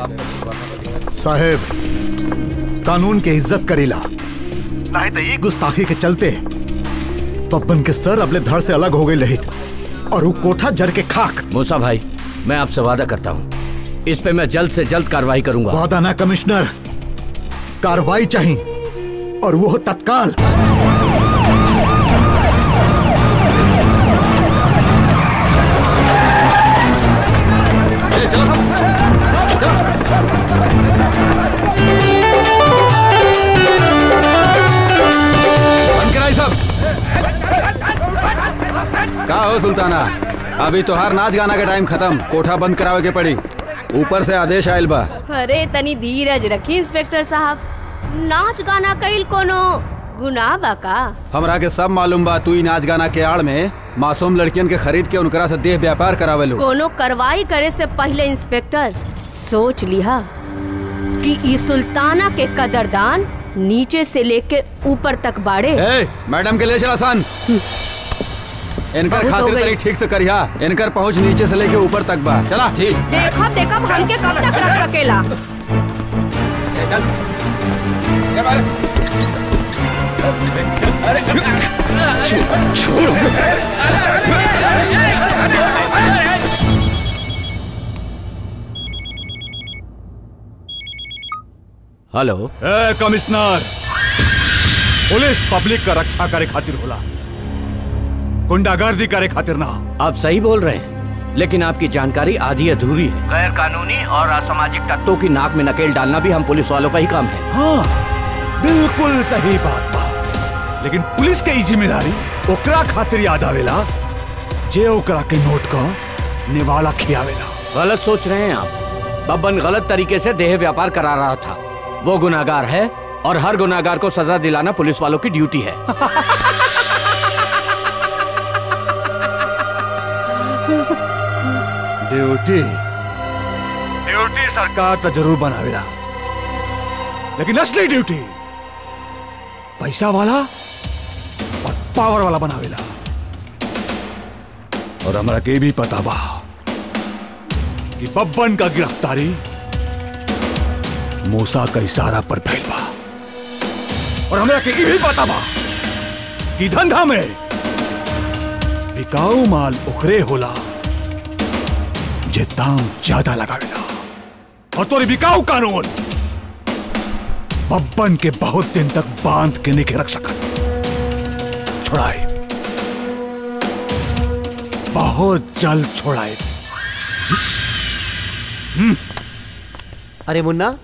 साहेब कानून के इज्जत करीला नहीं तो ये गुस्ताखी के चलते पप्पन के सर अपने धड़ से अलग हो गए रहित और वो कोठा जर के खाक मूसा भाई मैं आपसे वादा करता हूँ इस पे मैं जल्द से जल्द कार्रवाई करूंगा वादा ना कमिश्नर कार्रवाई चाहिए और वो तत्काल बंद कराई सब का हो सुल्ताना अभी तोहार नाच गाना के टाइम खत्म कोठा बंद करावे के पड़ी ऊपर से आदेश आयल बा अरे तनी धीरज रखी इंस्पेक्टर साहब नाच गाना कईल कोनो गुनाह बा का हमरा के सब मालूम बा तू ही नाच गाना के आड़ में मासूम लड़कियन के खरीद के उनकरा से देह व्यापार करावे लो कोनो कार्रवाई करे से पहले इंस्पेक्टर सोच लिहा कि ई सुल्ताना के कदरदान नीचे से लेके ऊपर तक बाड़े ए, मैडम के ले चला सन इनकर बहुत हो खातिर गई। तनी ठीक से करिहा इनकर पहुंच नीचे से लेके ऊपर तक बा चला ठीक देखा देखा हमके कब तक रख सकेला हेलो ए कमिश्नर पुलिस पब्लिक का रक्षा करे खातिर होला गुंडागर्दी करे खातिर ना आप सही बोल रहे हैं लेकिन आपकी जानकारी आधी अधूरी है गैर कानूनी और असामाजिक तत्वों की नाक में नकेल डालना भी हम पुलिस वालों का ही काम है हाँ बिल्कुल सही बात बा लेकिन पुलिस के ई जिम्मेदारी ओकरा खातिर याद आवेला जे ओकरा के नोट का निवाला खियावेला गलत सोच रहे हैं आप बब्बन गलत तरीके से देह व्यापार करा रहा था वो गुनाहगार है और हर गुनाहगार को सजा दिलाना पुलिस वालों की ड्यूटी है ड्यूटी ड्यूटी सरकार तो जरूर बनावेला लेकिन असली ड्यूटी पैसा वाला और पावर वाला बनावेला और हमरा के भी पता बा कि बब्बन का गिरफ्तारी मूसा का इशारा पर फैल बा और हमरा के ई भी पता बा कि धंधा में बिकाऊ माल उखरे होला जे दाम ज्यादा लगावेला और तोरी बिकाऊ कानून बब्बन के बहुत दिन तक बांध के नहीं रख सकत छोड़ाए बहुत जल्द छोड़ाए अरे मुन्ना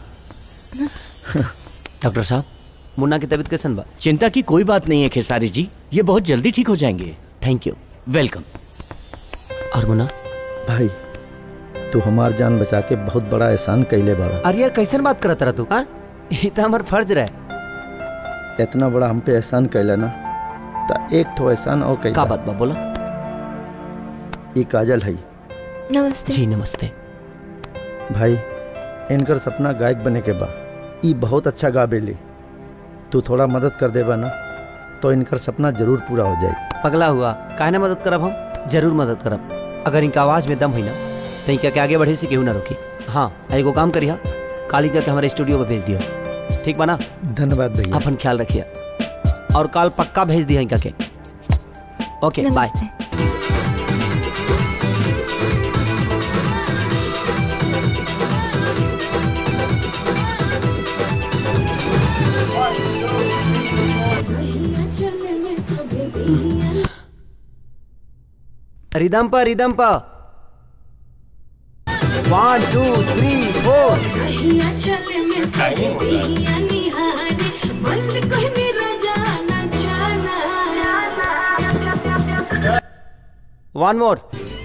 डॉक्टर साहब मुन्ना की तबीयत कैसन बा चिंता की कोई बात नहीं है खेसारी जी ये बहुत जल्दी ठीक हो जाएंगे थैंक यू वेलकम और मुन्ना भाई तू हमार जान बचा के बहुत बड़ा एहसान कैले बाड़ा अरे यार कैसन बात करत रहा तू हाँ ये तो हमार फर्ज रहे इतना बड़ा हम पे एहसान कैला ना ता एक ठो एहसान और कैला का बात बा बोला ई काजल है नमस्ते जी नमस्ते भाई इनकर सपना गायक बने के बा ई बहुत अच्छा गा बेली तू थोड़ा मदद कर देबा ना तो इनकर सपना जरूर पूरा हो जाए पगला हुआ काहे ना मदद करब हम जरूर मदद करब अगर इनका आवाज में दम हुई ना तो इनका के आगे बढ़े से केहू ना रोकी हाँ एगो काम करिया काली के हमारे स्टूडियो पे भेज दियो ठीक बा ना धन्यवाद भैया अपन ख्याल रखिए और कल पक्का भेज दिया इनका के ओके बाय नमस्ते रिदम पर रिदम पर वन टू थ्री फोर वन मोर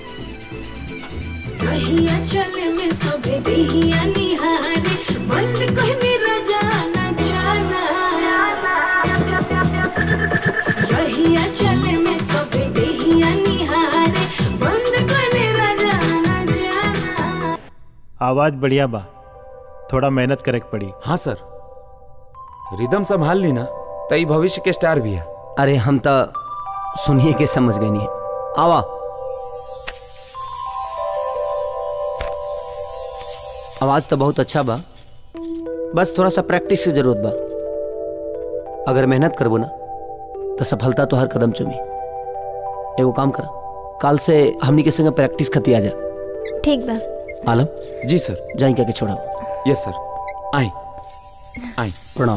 आवाज बढ़िया बा थोड़ा मेहनत करे के पड़ी हाँ सर रिदम संभाल ली ना तो ई भविष्य के स्टार भी है अरे हम तो सुनिए के समझ गए नहीं आवा आवाज़ तो बहुत अच्छा बा बस थोड़ा सा प्रैक्टिस की जरूरत बा अगर मेहनत करबो ना तो सफलता तो हर कदम चुमी एगो काम कर काल से हमनी के संग प्रैक्टिस खती आ जा ठीक बा आलम जी सर जाई के छोड़ा यस सर आई आई प्रणाम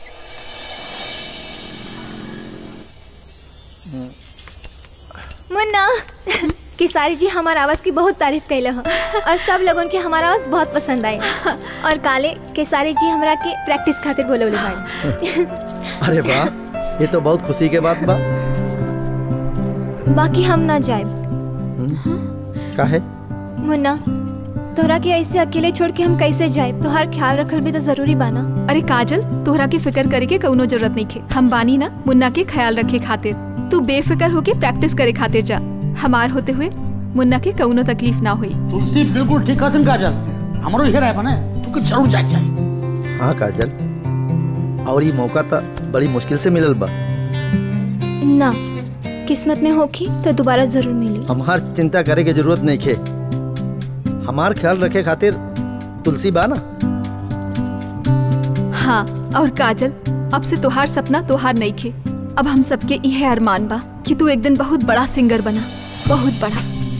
मुन्ना किसारी जी हमार आवाज की बहुत तारीफ कैले हो और सब लोगन के हमारा आवाज बहुत पसंद आई और काले केसारी जी हमरा के प्रैक्टिस खातिर बोलवले भाई अरे वाह ये तो बहुत खुशी के बात बा बाकी हम ना जाए काहे मुन्ना तोहरा के ऐसे अकेले छोड़ के हम कैसे जाए तोहार ख्याल रखल भी तो जरूरी बाना अरे काजल तोहरा के फिक्र करे के कउनो जरूरत नहीं खे हम बानी ना मुन्ना के ख्याल रखे खातिर तू बेफिक्र होके प्रैक्टिस करे खातिर जा हमार होते हुए मुन्ना के कउनो तकलीफ ना हुई तुलसी बिल्कुल ठीक हसन काजल हमरो इहे राय बने तू के जरूर जाए जाए हाँ काजल और ये मौका तो बड़ी मुश्किल से मिलल बा ना किस्मत में होखी तो दोबारा जरूर मिली हमार चिंता करे के जरूरत नहीं खे हमार ख्याल रखे खातिर तुलसी बा ना हाँ और काजल अब से तोहार सपना तोहार नहीं खे अब हम सबके यह अरमान बा कि तू एक दिन बहुत बड़ा सिंगर बना बहुत बड़ा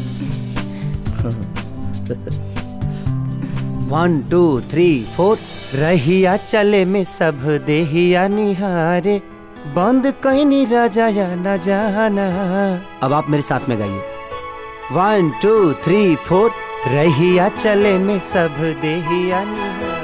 वन टू थ्री फोर रहिया चले में सब देहिया निहारे बंद कहीं नहीं राजा या न जाना अब आप मेरे साथ में गाइए वन टू थ्री फोर रहिया चले में सब देहिया निहारे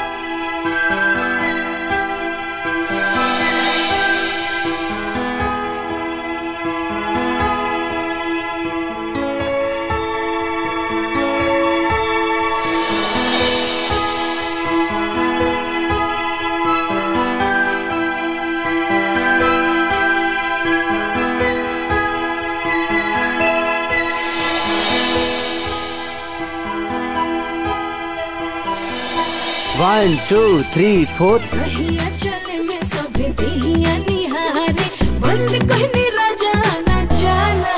वन टू थ्री फोर रहिया चले में सब देहिया निहारे बंद कहने राजा न जाना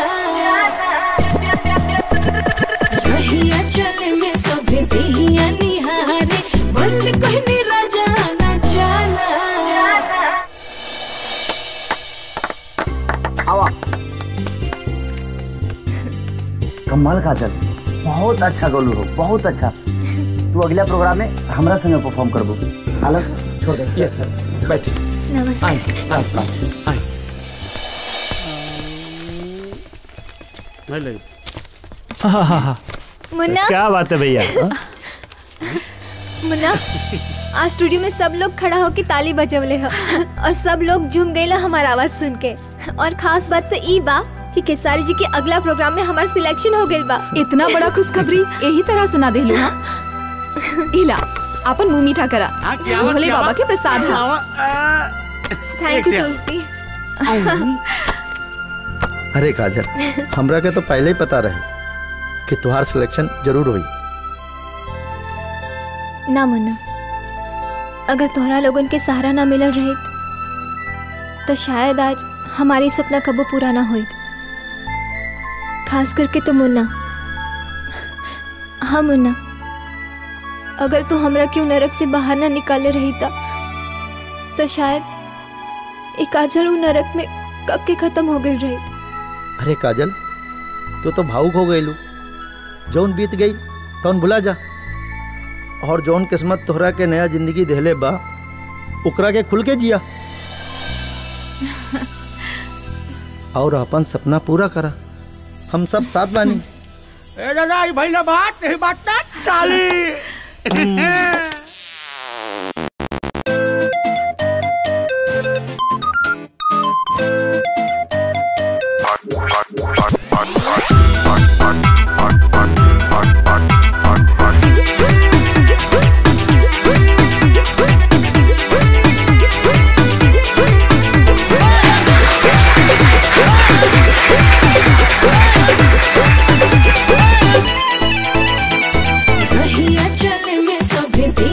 रहिया चले में सब देहिया निहारे बंद कहने राजा न जाना आवा कमाल काजल बहुत अच्छा गोलू हो बहुत अच्छा तू अगला प्रोग्राम में हमरा संगे परफॉर्म करबो आलम छोड़ दे यस सर बैठिए नमस्ते आई आई आई हाँ हाँ हाँ मुन्ना क्या बात है भैया हाँ? मुन्ना आज स्टूडियो में सब लोग खड़ा होके ताली बजवले हो और सब लोग झूम गए हमारा आवाज सुन के और खास बात तो ई बा कि केसारी जी के अगला प्रोग्राम में हमार सिलेक्शन हो गइल बा इतना बड़ा खुशखबरी यही तरह सुना देलू हाँ इला अपन मुंह मीठा करा भोले बाबा के प्रसाद हा थैंक यू तुलसी अरे काजल हमरा के तो पहले ही पता रहे कि तुहार सिलेक्शन जरूर हुई ना मुन्ना अगर तोहरा लोगन के सहारा ना मिलल रहे तो शायद आज हमारी सपना कबो पूरा ना होई खास करके तो मुन्ना हाँ मुन्ना अगर तू हमरा क्यों नरक से बाहर ना निकाले रही था तो शायद एक काजल उ नरक में कब के खत्म हो गई रही अरे काजल तू तो भावुक हो गई जौन बीत गई तौन भुला जा और जौन किस्मत तोहरा के नया जिंदगी देहले बा ओकरा के खुल के जिया और अपन सपना पूरा करा हम सब साथ बानी ए दादा ई भइला बात नहीं बात ना चाली रहिया चले में सब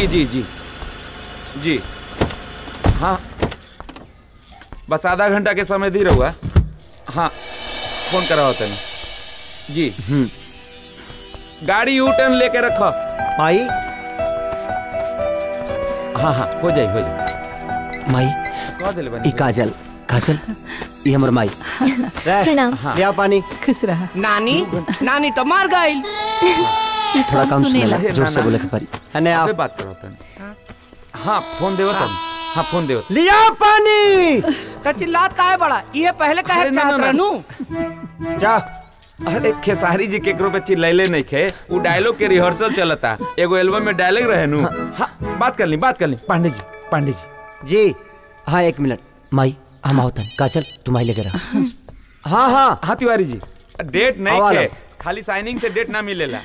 जी जी जी जी हाँ बस आधा घंटा के समय दी रहुआ हाँ फोन करा होता है जी गाड़ी यू टर्न लेके रखो माई हाँ हाँ हो जाए हो जाए माई कह दिले बनी ई काजल काजल ई हमर माई प्रणाम ले आओ पानी खुश रहा नानी नानी तो मार गई थोड़ा कम सुनेला जोर से बोले के पड़ी अने आप आप बात करो होता हाँ फोन देवो तब हाँ फोन देवो लिया पानी तो चिल्लात का है बड़ा ये पहले कहे अरे ना, चाहत ना, ना। रहनू जा अरे खेसारी जी केकरो पे चिल्लाइले नहीं खे वो डायलॉग के रिहर्सल चलता एगो एल्बम में डायलॉग रहे नु हाँ बात कर ली बात कर ली पांडे जी पांडे जी जी हाँ एक मिनट माई हम आओ तन काजल तुम आई लेके रहा हाँ हाँ हाँ तिवारी जी डेट नहीं आवा खे लो। खाली साइनिंग से डेट ना मिलेला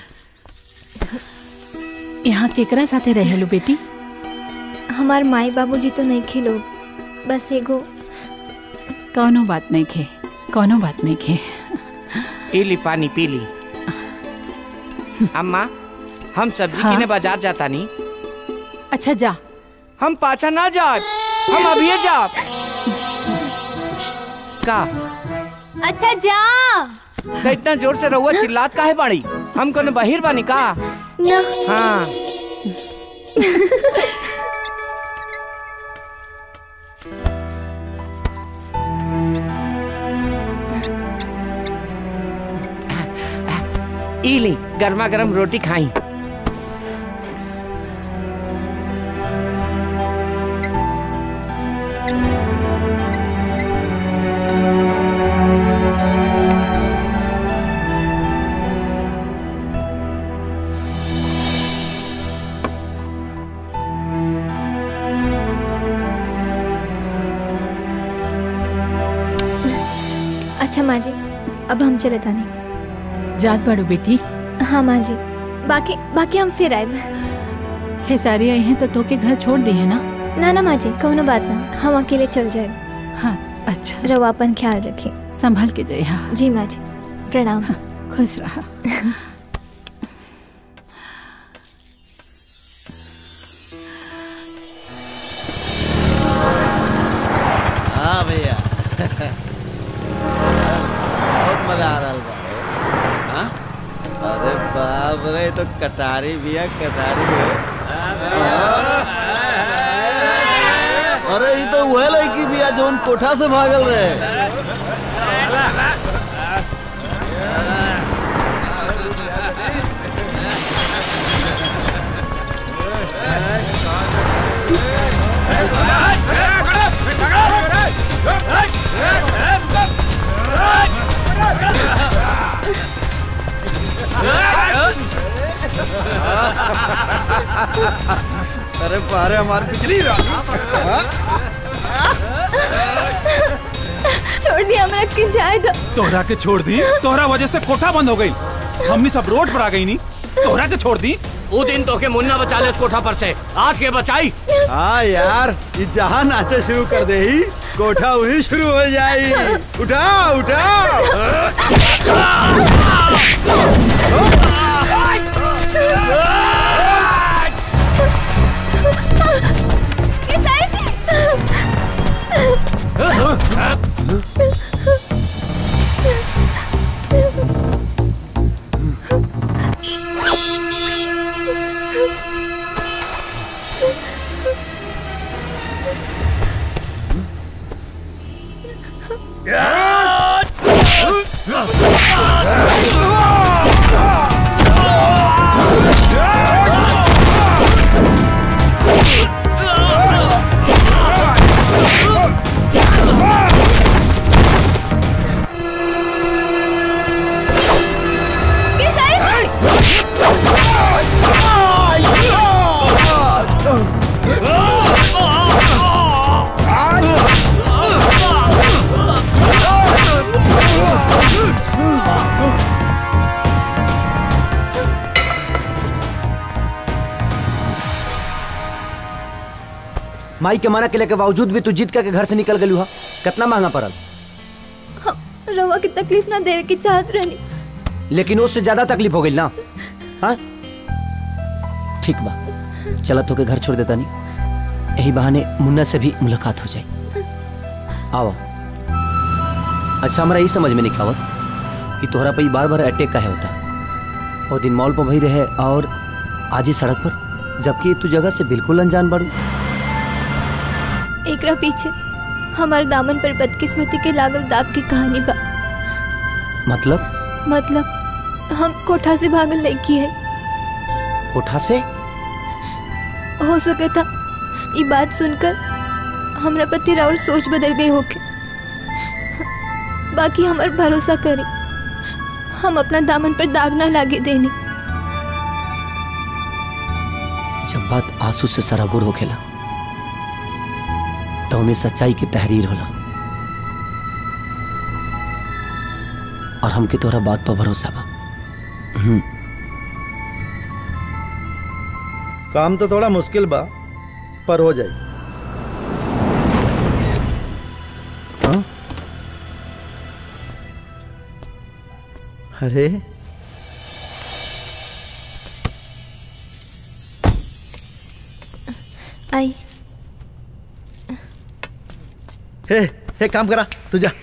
यहाँ केकरा साथे रहेलू बेटी हमार माई बाबूजी तो नहीं खेलो बस एगो कौनो बात नहीं खे कौनो बात नहीं खे पी ली पानी पी ली अम्मा हम सब्जी हाँ? किने बाजार जाता नहीं अच्छा जा हम पाछा ना जाए हम अभी जा का अच्छा जा तो इतना जोर से रहुआ चिल्लात काहे बाड़ी हम कोनो बहिर बानी का ना हाँ ई ली गर्मा गर्म रोटी खाई अच्छा माँ जी अब हम चले तानी जात बाड़ू बेटी हाँ माँ जी बाकी बाकी हम फिर आए खेसारी आई हैं तो तोके घर छोड़ दी है ना ना ना माँ जी कोनो बात ना हम अकेले चल जाए हाँ अच्छा रवा अपन ख्याल रखिए संभल के जाए हाँ जी माँ जी प्रणाम खुश रहा हाँ भैया बहुत मजा आ रहा बा हाँ? अरे बाप रे तो कटारी भैया कटारी है अरे ये तो वह लड़की भैया जोन कोठा से भागल रहे अरे पारे हमारे बिजली छोड़ दिया हमरा के जाए दो तोहरा के छोड़ दी तोहरा वजह से कोठा बंद हो गई हमनी सब रोड पर आ गई नी तोहरा के छोड़ दी वो दिन तो के मुन्ना बचा ले इस कोठा पर से आज के बचाई हाँ यार ये जहाँ नाचे शुरू कर दे ही कोठा वही शुरू हो जाई उठा उठा माई के मना केले के बावजूद भी तू जीत के घर से निकल गलू हा कितना महंगा पड़ल रवा की तकलीफ ना देवे की चाहत रहनी लेकिन उससे ज्यादा तकलीफ हो गई ना हाँ ठीक बा चला तो के घर छोड़ देता नहीं यही बहाने मुन्ना से भी मुलाकात हो जाए आओ अच्छा हमारा यही समझ में नहीं आवत कि तोहरा पे बार बार अटैक का है होता वो दिन मॉल पर भई रहे और आज ही सड़क पर जबकि तू जगह से बिल्कुल अनजान बाड़ू एकरा पीछे हमारे दामन पर बदकिस्मती के लागल दाग की कहानी बा मतलब मतलब हम कोठा से भागल लड़की है कोठा से हो सके था ये बात सुनकर हमरा पति और सोच बदल गई होके बाकी हमार भरोसा करी हम अपना दामन पर दाग ना लागे देने जब बात आंसू से सराबुर हो खेला तो हमें सच्चाई की तहरीर होला और हमके तोहरा बात पर भरोसा बा हम्म, काम तो थोड़ा मुश्किल बा पर हो जाए हाँ? अरे आई हे हे काम करा तू जा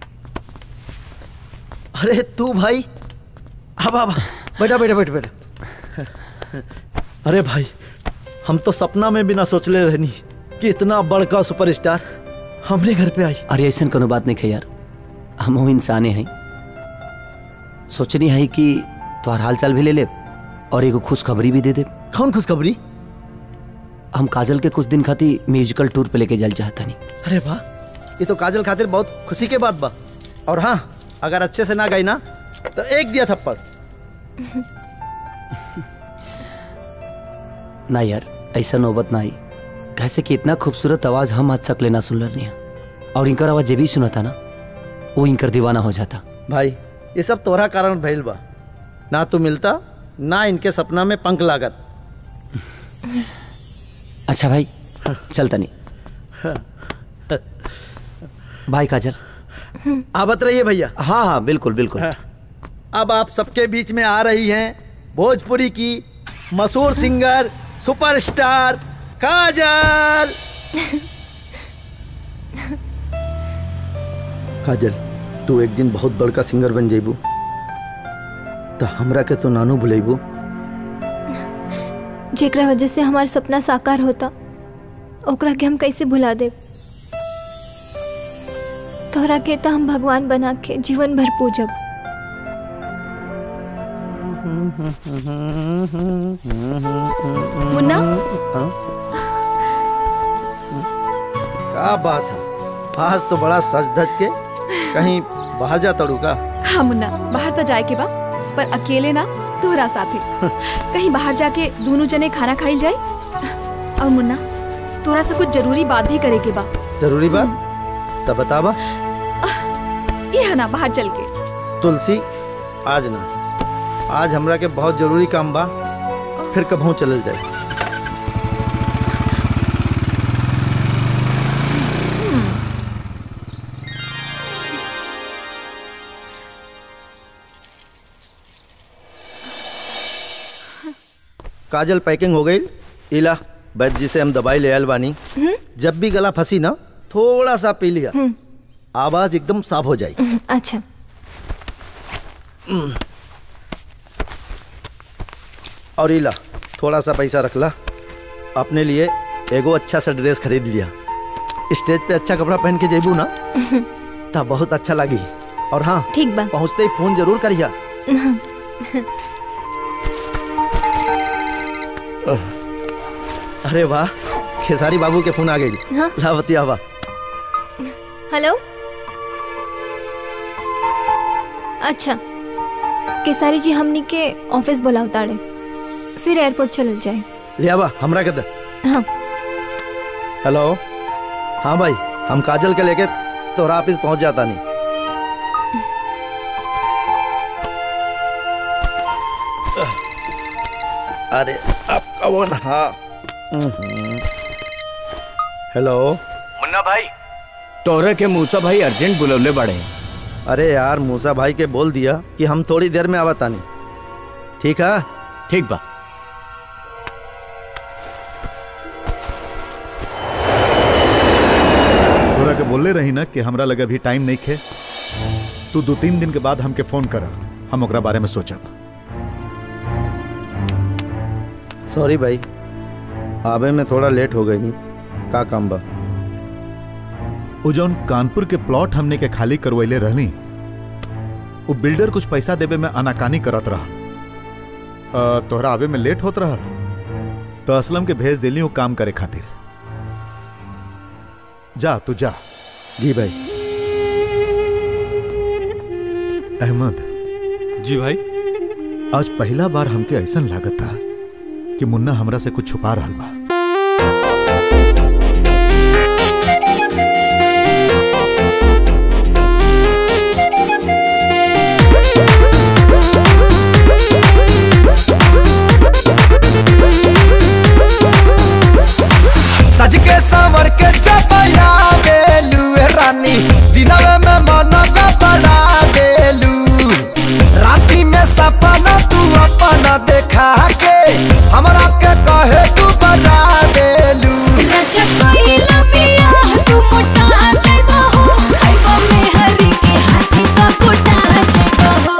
अरे तू भाई अब अब बैठा बैठा बैठा बैठा अरे भाई हम तो सपना में भी ना सोचले रहनी कि इतना बड़का सुपरस्टार हमरे घर पे आई अरे ऐसा कोनो बात नहीं है यार हम वो इंसाने हैं सोचनी है कि तोहर हाल चाल भी ले ले और एगो खुशखबरी भी दे दे कौन खुशखबरी हम काजल के कुछ दिन खातिर म्यूजिकल टूर पे लेके जाल चाहता नहीं अरे वाह ये तो काजल खातिर बहुत खुशी के बात बा और हाँ अगर अच्छे से ना गई ना तो एक दिया थप्पड़ ना यार ऐसा नौबत ना आई कैसे कि इतना खूबसूरत आवाज हम आज तक लेना सुन रही हैं और इनकर आवाज जे भी सुना था ना वो इनकर दीवाना हो जाता भाई ये सब तोहरा कारण भइल बा ना तू मिलता ना इनके सपना में पंख लागत अच्छा भाई चलता नहीं बाय काजल आवत रहिए भैया हाँ हाँ बिल्कुल बिल्कुल अब आप सबके बीच में आ रही हैं भोजपुरी की मशहूर सिंगर सुपरस्टार काजल काजल तू एक दिन बहुत बड़का सिंगर बन जेबू तो हमरा के तो नानू भुलेबू जेकरा वजह से हमार सपना साकार होता ओकरा के हम कैसे भुला दे तोहरा के तो हम भगवान बना के जीवन भर पूजब मुन्ना का बात है आज तो बड़ा सज धज के कहीं बाहर जा तड़ू का हाँ मुन्ना बाहर तो जाए के बा पर अकेले ना तोहरा साथे कहीं बाहर जाके दोनों जने खाना खाइल जाए और मुन्ना तोरा से कुछ जरूरी बात भी करे के बा जरूरी बात तब बतावा ये है ना बाहर चल के तुलसी आज ना आज हमरा के बहुत जरूरी काम बा फिर कभू चलल जाए काजल पैकिंग हो गई इला वैद्य जी से हम दवाई ले आयल बानी जब भी गला फंसी ना थोड़ा सा पी लिया आवाज एकदम साफ हो जाएगी अच्छा और इला थोड़ा सा पैसा रख ला अपने लिए एगो अच्छा सा ड्रेस खरीद लिया स्टेज पे अच्छा कपड़ा पहन के जेबू ना तब बहुत अच्छा लगी और हाँ ठीक बा पहुँचते ही फोन जरूर करिया अरे वाह खेसारी बाबू के फोन आ गई हाँ। लावती आवा हेलो अच्छा केसारी जी हमनी के ऑफिस बुलाव ताड़े फिर एयरपोर्ट चल जाए ले आवा हमरा के दे हाँ हेलो हाँ भाई हम काजल के लेके तोरा ऑफिस पहुंच जाता नहीं अरे अब कौन हाँ हेलो मुन्ना भाई तोहरे के मूसा भाई अर्जेंट बुलवले बड़े अरे यार मूसा भाई के बोल दिया कि हम थोड़ी देर में आवतानी ठीक है ठीक बा बोले रही ना कि हमरा लगे अभी टाइम नहीं खे तू दो तीन दिन के बाद हमके फोन करा हम ओकरा बारे में सोचब सॉरी भाई आवे में थोड़ा लेट हो गई नहीं का काम बा वो जौन कानपुर के प्लॉट हमने के खाली करवैले रहनी वो बिल्डर कुछ पैसा देवे में आनाकानी करत रहा अ, तोहरा आवे में लेट होत रहा तो असलम के भेज दिली वो काम करे खातिर जा तू जा जी भाई अहमद जी भाई आज पहला बार हमके ऐसा लागत था कि मुन्ना हमरा से कुछ छुपा रहा बा सज के संवर के चपया बेलू ए रानी दिनवे में मन का बड़ा बेलू राती में सपना तू अपना देखा के हमरा के कहे तू बड़ा बेलू रचा कोई लपिया तू मोटा जाइबा हो खाइबा में हरी के हाथी का कोटा जाइबा हो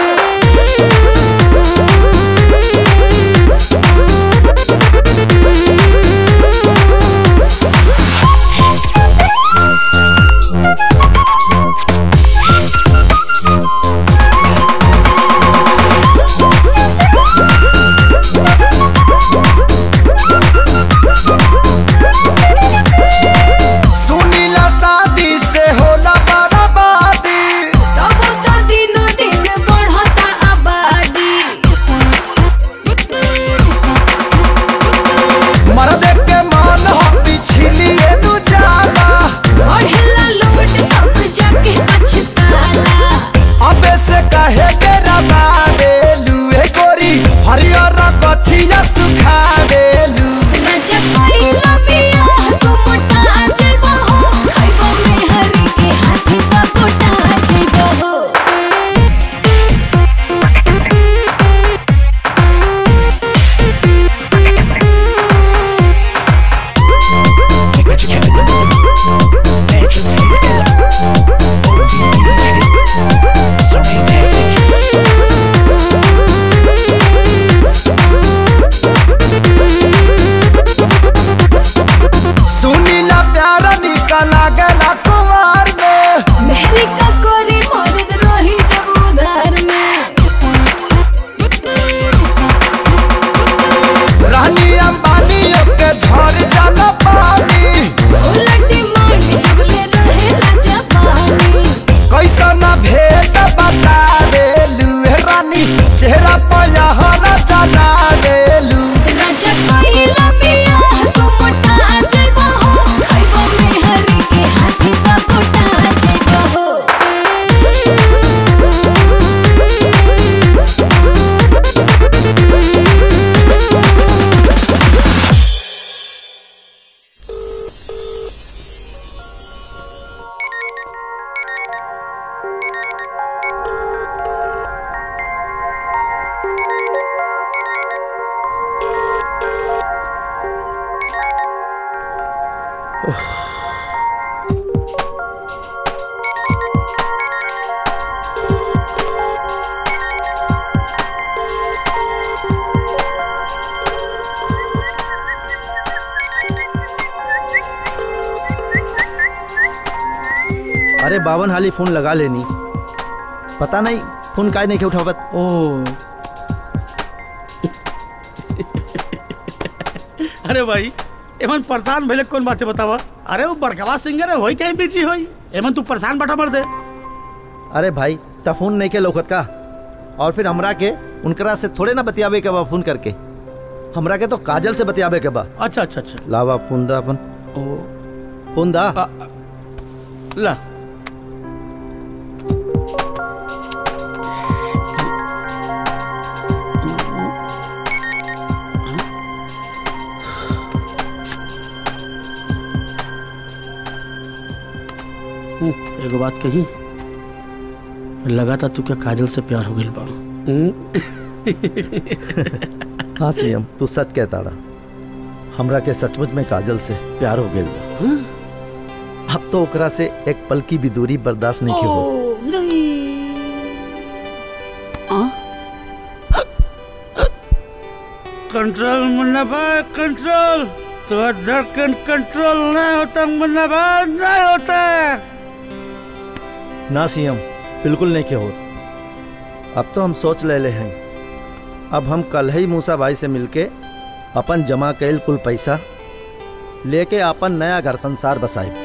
सुनीला शादी से होला बर्बादी तब तो दिनो दिन बढ़ता आबादी मर्द के मन हो पिछलिए नु जाला बढ़ेला लोट तब जाके पछताला अबे से कहे के रबा बेलू ए गोरी हरियर कछिया सुखा बेलू रचा कोई लपिया तू मोटा जाइबा हो खाइबा में हरी के हाथी का कोटा जाइबा हो सुनीला प्यार निकला गला कुमार में मेहरी का कोरी मर्द रही जब उधार में रानी अंबानी के झड़ जाला पानी उलटी मांड जब ले रहेला जापानी कैसा ना भेट बता बेलू ए रानी चेहरा पर हरा चला बेलू राजा कोई लपिया तू मोटा जाइबा हो खाइबा में हरी के हाथी का कोटा जाइबा हो अरे बावन हाली फोन लगा लेनी पता नहीं फोन काय नहीं के उठावत ओ अरे भाई एमन परेशान भइले कौन बातें बतावा अरे वो बड़कवा सिंगर है होई कहीं बिजी होई एमन तू परेशान बटा मर दे अरे भाई ता फोन नहीं के लौकत का और फिर हमरा के उनकरा से थोड़े ना बतियावे के बा फोन करके हमरा के तो काजल से बतियावे के बा अच्छा अच्छा अच्छा लावा फोन दा अपन ओ फोन दा ला हम्म, एगो बात कही लगा था तू क्या काजल से प्यार हो गइल बा हाँ सीएम तू सच कहता रहा हमरा के सचमुच में काजल से प्यार हो गया अब तो ओकरा से एक पल की भी दूरी बर्दाश्त नहीं की हो कंट्रोल मुन्ना भाई कंट्रोल तो धड़कन कंट्रोल नहीं होता मुन्ना भाई नहीं होता ना सीएम बिल्कुल नहीं के हो अब तो हम सोच ले ले हैं अब हम कल ही मूसा भाई से मिलके अपन जमा कैल कुल पैसा लेके अपन नया घर संसार बसाए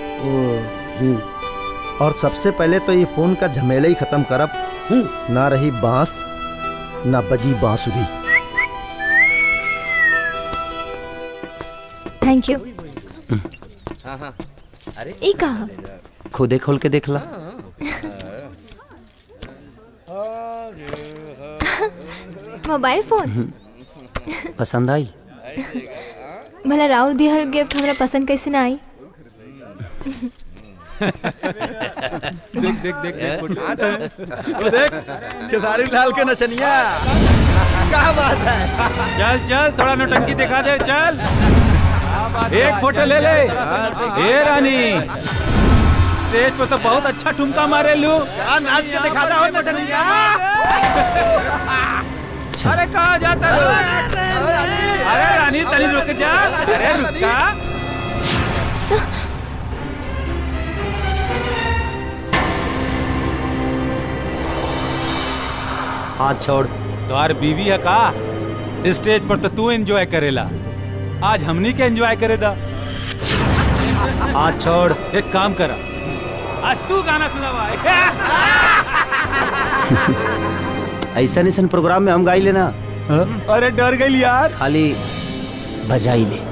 और सबसे पहले तो ये फोन का झमेला ही खत्म करब ना रही बांस ना बजी बांसुरी थैंक यू हाँ हाँ अरे ई कहा खुदे खोल के देख ला मोबाइल फोन पसंद आई भला राहुल दिहल गिफ्ट हमरा पसंद कैसे ना आई देख देख देख देख फोटो। वो देख खेसारी लाल के नचनिया क्या बात है चल चल थोड़ा नौटंकी दिखा दे चल एक फोटो ले ले ए रानी स्टेज पे तो बहुत अच्छा ठुमका मारे लू नाच के दिखा दो नचनिया अरे कहा जाता है अरे रानी तनी रुक जा अरे रुका हाथ छोड़ तुम्हार बीवी है का स्टेज पर तो तू एंजॉय करेला आज हमनी के एंजॉय करे दा हाथ छोड़ एक काम करा आज तू गाना सुनावा ऐसा ऐसा प्रोग्राम में हम गाई लेना अरे डर गई यार खाली बजाई ले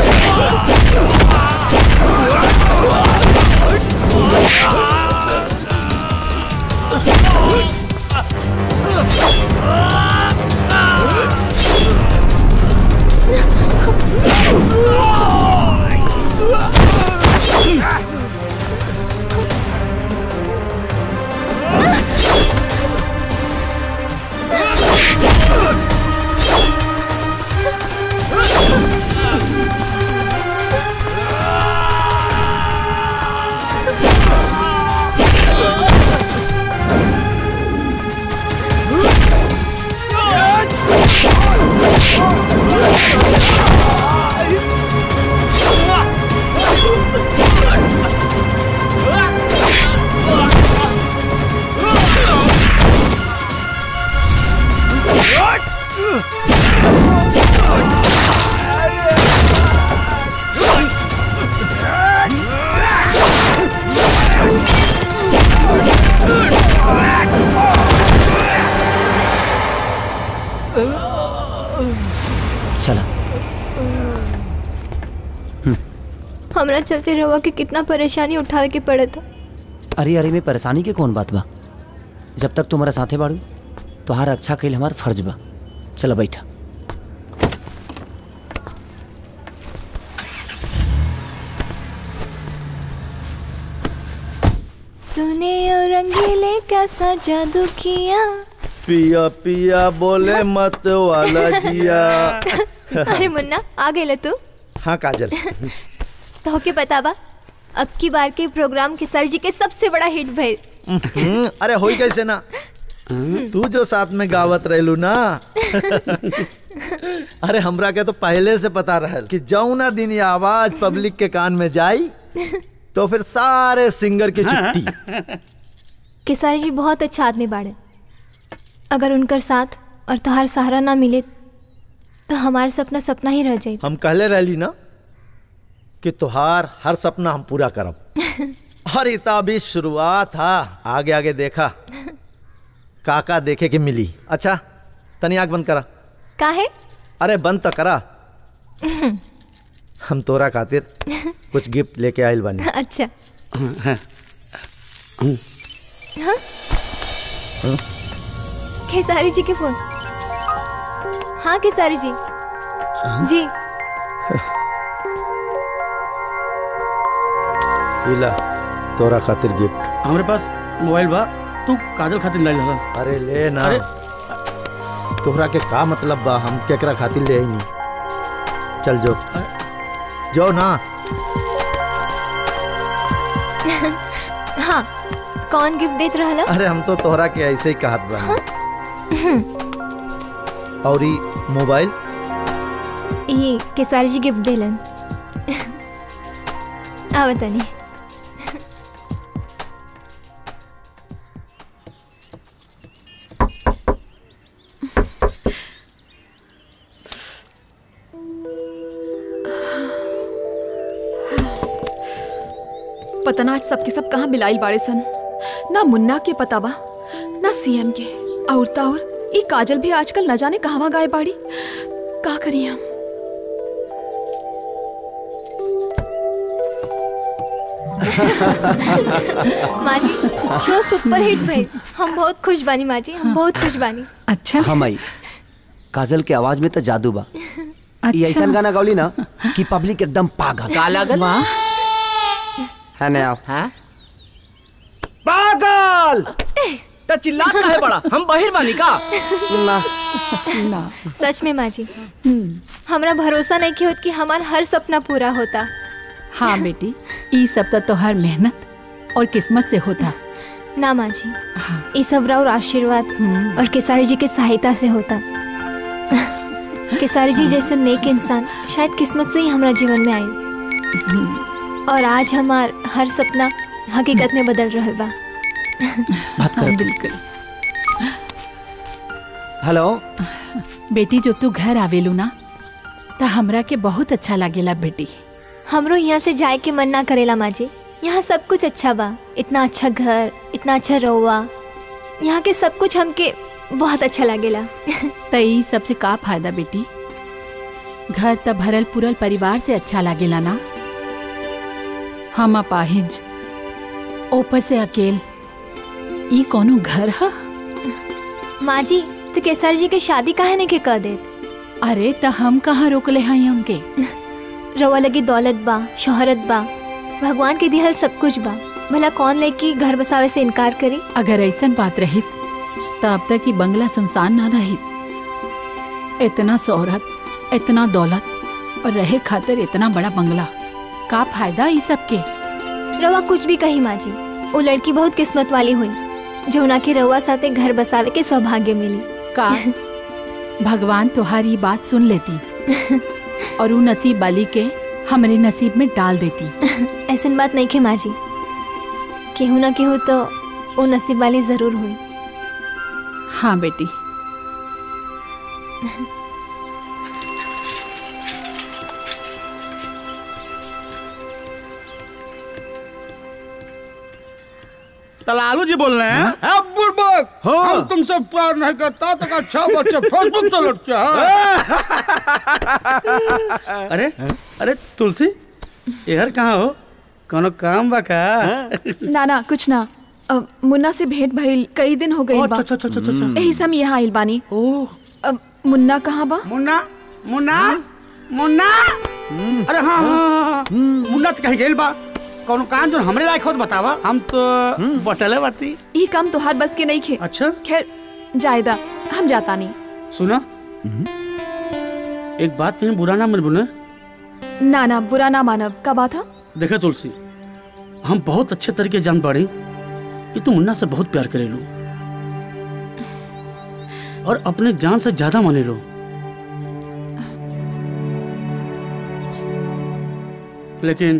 चला हमरा चलते रहुआ के कितना परेशानी उठावे के पड़े था अरे अरे में परेशानी के कौन बात बा जब तक तुम्हारा साथे बाड़ू तोहार अच्छा कैल हमार फर्ज बा चलो बैठा तूने और रंगीले कैसा जादू किया पिया पिया बोले मत वाला जिया अरे मुन्ना आ गए तू हाँ काजल तो के पता बा अब की बार के प्रोग्राम के सर जी के सबसे बड़ा हिट भइल हम्म, अरे होई कैसे ना तू जो साथ में गावत रहलू ना अरे हमरा के तो पहले से पता रहल कि जौना दिन ये आवाज पब्लिक के कान में जाई तो फिर सारे सिंगर की छुट्टी केसारी जी बहुत अच्छा आदमी बाड़े अगर उनकर साथ और तहार सहारा ना मिले तो हमारा सपना सपना ही रह जाए हम कहले रहली ना कि तुहार हर सपना हम पूरा करब और इता भी शुरुआत था आगे आगे देखा काका देखे के मिली अच्छा तनी आग बंद करा काहे अरे बंद तो करा हम तोरा खातिर कुछ गिफ्ट लेके आयल बानी अच्छा हाँ? खेसारी जी के फोन हाँ खेसारी जी जी इला तोरा खातिर गिफ्ट हमारे पास मोबाइल बा तू काजल खातिर नहीं लगा अरे ले ना अरे तोहरा के का मतलब बा हम केकरा खातिर ले आई चल जो जो ना हाँ कौन गिफ्ट देत रहला अरे हम तो तोहरा के ऐसे ही कहत बा और ई मोबाइल ये केसारी जी गिफ्ट देलन आ बतानी पता ना आज सबके सब कहाँ बिलाइल बाड़े सन ना मुन्ना के पता बा ना सीएम के और ता और ई काजल भी आजकल न जाने कहवा गाय बाड़ी का करी हम माँ जी शो सुपर हिट भइल हम बहुत खुश बानी माँ जी हम बहुत खुश बानी अच्छा हम आई काजल के आवाज में तो जादू बा ये ऐसा गाना गौली ना कि पब्लिक एकदम पागल का लागल? है ना आओ हाँ पागल तो चिल्लात काहे बड़ा हम बाहिर बानी का ना ना सच में माँ जी हमरा भरोसा नहीं कि होत कि हमार हर सपना पूरा होता हाँ बेटी ई सब तो तोहार मेहनत और किस्मत से होता ना माँ जी ये सब और आशीर्वाद और केसारी जी के सहायता से होता केसारी जी जैसे नेक इंसान शायद किस्मत से ही हमारा जीवन में आई और आज हमार हर सपना हकीकत में बदल रहा बा बात करो बिल्कुल हेलो बेटी जो तू घर आवेलू ना तो हमरा के बहुत अच्छा लागेला बेटी हमरो यहाँ से जाए के मन ना करेला माँ जी यहाँ सब कुछ अच्छा बा इतना अच्छा घर इतना अच्छा रहुआ यहाँ के सब कुछ हमके बहुत अच्छा लागेला तो ई सबसे का फायदा बेटी घर त भरल पुरल परिवार से अच्छा लागेला ना हम अपाहिज ऊपर से अकेल ई कोनो घर ह माँ जी तो केसर जी के शादी काहे ने के कह दे अरे त हम कहाँ रोकले हई हमके रवा लगी दौलत बा शोहरत बा भगवान के दिहल सब कुछ बा भला कौन लेके घर बसावे से इनकार करे अगर ऐसन बात रहित तो अब तक ही बंगला सुनसान ना रहित इतना शोहरत इतना दौलत और रहे खातिर इतना बड़ा बंगला का फायदा ई सब के रवा कुछ भी कही माँ जी वो लड़की बहुत किस्मत वाली हुई जो उना के रवा साथे घर बसावे के सौभाग्य मिली का भगवान तुम्हारी बात सुन लेती और वो नसीब वाली के हमरे नसीब में डाल देती ऐसन बात नहीं खे माँ जी केहू ना केहू तो वो नसीब वाली जरूर हुई हाँ बेटी तलालू जी बोल रहे हैं है बुड़बक हम तुमसे प्यार नहीं करता तो अच्छा बच्चे फेसबुक से लड़ते हैं अरे अरे तुलसी इधर कहाँ हो कोनो काम बा का ना ना कुछ ना अ, मुन्ना से भेंट भइल कई दिन हो गए अच्छा, अच्छा, अच्छा, अच्छा, अच्छा। यही से हम यहाँ आइल बानी अब मुन्ना कहाँ बा मुन्ना मुन्ना मुन्ना अरे हाँ हाँ, हाँ हाँ। मुन्ना तो कहीं गेल बा कोनो काम जो हमरे लायक होत बतावा हम तो बटले बाटी ये काम तोहार बस के नहीं खे अच्छा खैर जायदा हम जाता नहीं सुना एक बात कहीं बुरा ना मन बुने ना ना बुरा ना मानव का बात है देखा तुलसी हम बहुत अच्छे तरीके जान पाड़ी कि तू मुन्ना से बहुत प्यार करे लो और अपने जान से ज्यादा माने लो लेकिन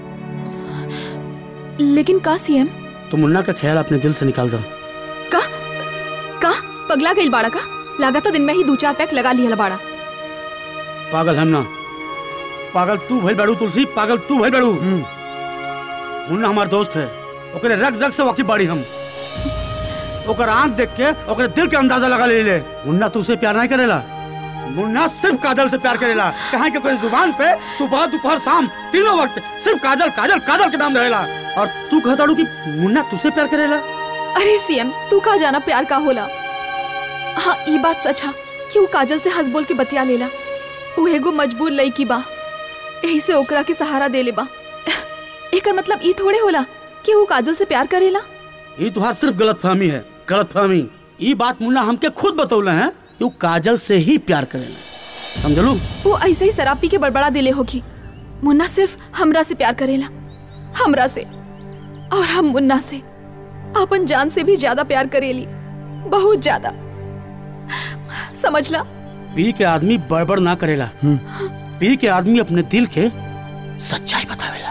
लेकिन का सीएम तू मुन्ना का ख्याल अपने दिल से निकाल दो का का पगला गई बाड़ा का लगाता दिन में ही दो चार पैक लगा लिया बाड़ा पागल हम ना पागल तू भइल बाड़ू तुलसी पागल तू भइल बाड़ू मुन्ना हमार दोस्त है ओकरे रग रग से वाकिफ बाड़ी हम ओकर आंख देख के ओकरे दिल के अंदाजा लगा ले ले मुन्ना तू उसे प्यार नहीं करेला मुन्ना सिर्फ काजल से प्यार करेला कहा कि ओकरे जुबान पे सुबह दोपहर शाम तीनों वक्त सिर्फ काजल काजल काजल के नाम रहेला और तू कहताड़ू कि मुन्ना तुझसे प्यार करेला अरे सीएम तू का जाना प्यार का होला हाँ ये बात सच है कि वो काजल से हंस बोल के बतिया लेला वो एगो मजबूर लई बा यही से ओकरा के सहारा दे ले बा एकर मतलब ई थोड़े होला कि वो काजल से प्यार करेला ये तुहार सिर्फ गलत फहमी है गलत फहमी ये बात मुन्ना हमके खुद बतौले हैं कि वो काजल से ही प्यार करेला समझलू वो ऐसे ही शराब पी के बड़बड़ा दिले होगी मुन्ना सिर्फ हमरा से प्यार करेला हमरा से और हम मुन्ना से अपन जान से भी ज्यादा प्यार करेली बहुत ज्यादा समझला पी के आदमी बड़बड़ ना करेला पी के आदमी अपने दिल के सच्चाई बतावेला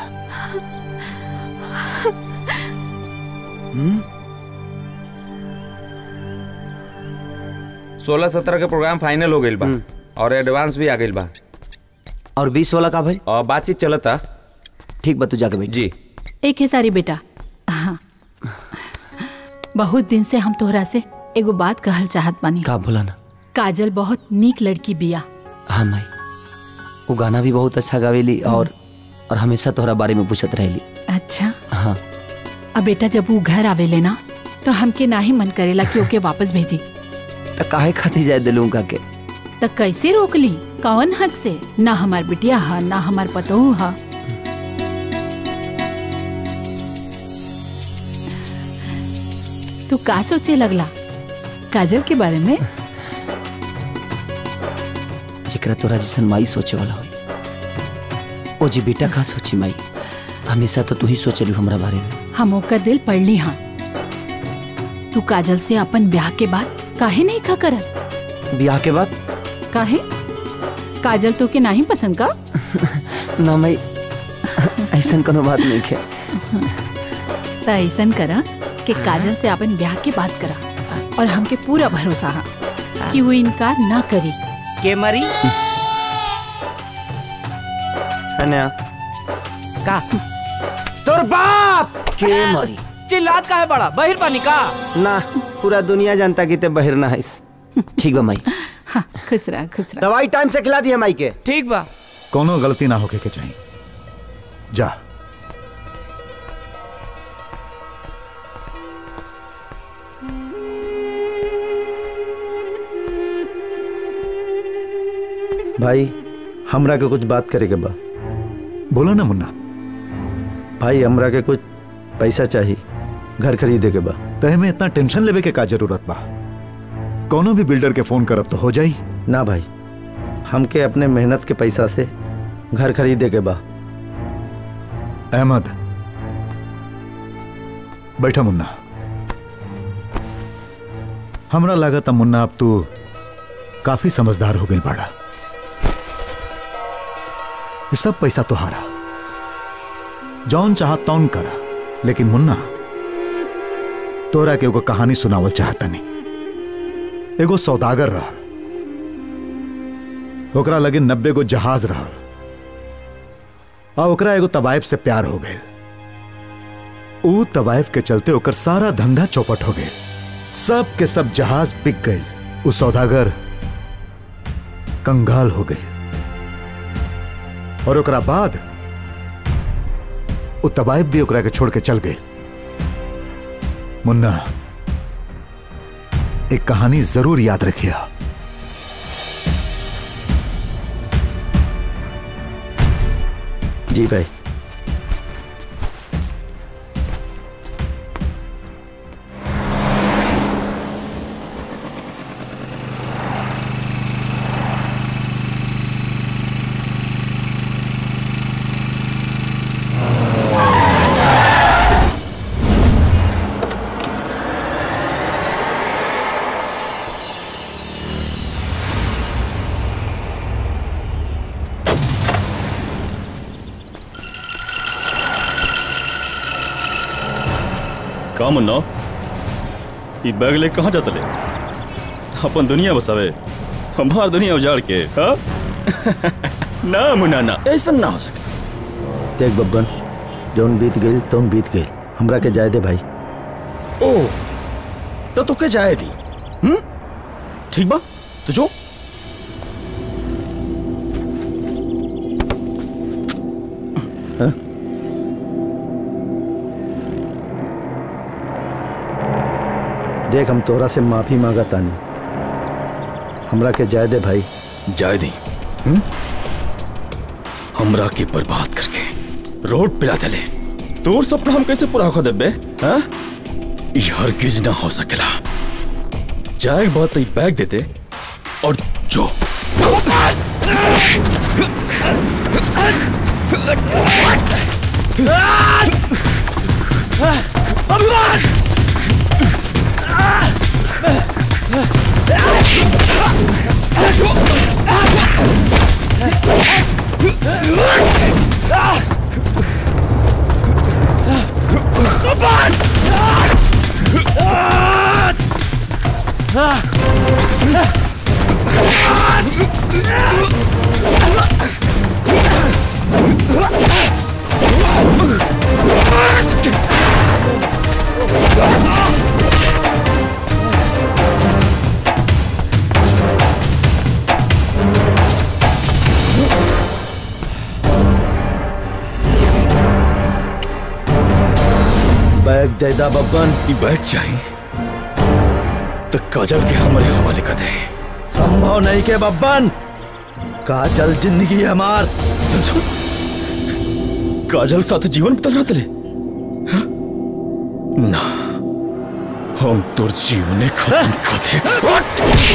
सोलह सत्रह के प्रोग्राम फाइनल हो गइल बा और एडवांस भी आ गइल बा और बीस वाला का भाई और बातचीत चलता ठीक बा तू जाके बैठ जी एक है सारी बेटा हाँ बहुत दिन से हम तोहरा से एगो बात कहल चाहत बानी का बोला ना काजल बहुत नीक लड़की बिया हाँ माई वो गाना भी बहुत अच्छा गावेली और और हमेशा तोहरा बारे में पूछत रहेली अच्छा हाँ अब बेटा जब वो घर आवेले ना तो हमके ना ही मन करेला कि ओके वापस भेजी तो काहे खाती जाए दिलू का के तो कैसे रोक ली कौन हक से ना हमार बिटिया हा ना हमार पतोहू हा तू का सोचे लगला काजल के बारे में जेकरा तोरा जैसन माई सोचे वाला होई ओ जी बेटा का सोची माई हमेशा तो तू ही सोचलू हमरा बारे में हम ओकर दिल पढ़ ली हाँ तू काजल से अपन ब्याह के बाद काहे नहीं खा करत ब्याह के बाद काहे काजल तो के नहीं पसंद का ना माई ऐसन कोनो बात नहीं है तो ऐसन करा कि काजल से अपन ब्याह के बात करा और हमके पूरा भरोसा है कि वो इनकार ना करी के मरी अनया का तोर बाप के मरी चिल्लात का है बड़ा बहिर पानी का ना पूरा दुनिया जानता कि ते बहिर ना है ठीक बा माई हाँ खुश रहा खुश रहा दवाई टाइम से खिला दिया माई के ठीक बा कोनो गलती ना होके के चाहिए जा भाई हमरा के कुछ बात करे के बा बोलो ना मुन्ना भाई हमरा के कुछ पैसा चाहिए घर खरीदे के बा तहे में इतना टेंशन लेवे के का जरूरत बा कोनो भी बिल्डर के फोन करब तो हो जाई ना भाई हमके अपने मेहनत के पैसा से घर खरीदे के बा अहमद बैठा मुन्ना हमरा लागत मुन्ना अब तू काफी समझदार हो गई बाड़ा ये सब पैसा तुहारा जौन चाह तौन करा लेकिन मुन्ना तोरा के एगो कहानी सुनावल चाहता नहीं एगो सौदागर रह ओकरा लगे नब्बे गो जहाज रह आ ओकरा एगो तवाइफ से प्यार हो गए ऊ तवाइफ के चलते ओकर सारा धंधा चौपट हो गए सब के सब जहाज बिक गए ऊ सौदागर कंगाल हो गए और ओकरा बाद ऊ तवाइफ भी ओकरा के छोड़ के चल गए मुन्ना एक कहानी जरूर याद रखिया जी भाई का मुन्ना ई बैग ले कहाँ जाता ले अपन दुनिया बसावे हमार दुनिया उजाड़ के हाँ? ना मुन्ना ना ऐसा ना हो सके देख बब्बन जौन बीत गई तौन बीत गई हमरा के जाए दे भाई ओ तो तुके जाएगी हम्म ठीक बा तो जो हाँ? देख हम तोरा से माफी मांगा तानी हमरा के जाए दे भाई जाए दी हम्म? हमरा के बर्बाद करके रोड पिला दले तोर सपना हम कैसे पूरा कर देबे हाँ ई हरगिज ना हो सकेला जाए के बाद तो ई बैग देते और जो बैग दे दा बब्बन ये बैग चाहिए तो काजल के हमारे हवाले कर दे संभव नहीं के बब्बन काजल जिंदगी है हमार काजल साथ जीवन बदल रहा तेरे हाँ? ना हम तोर जीवने खत्म खाते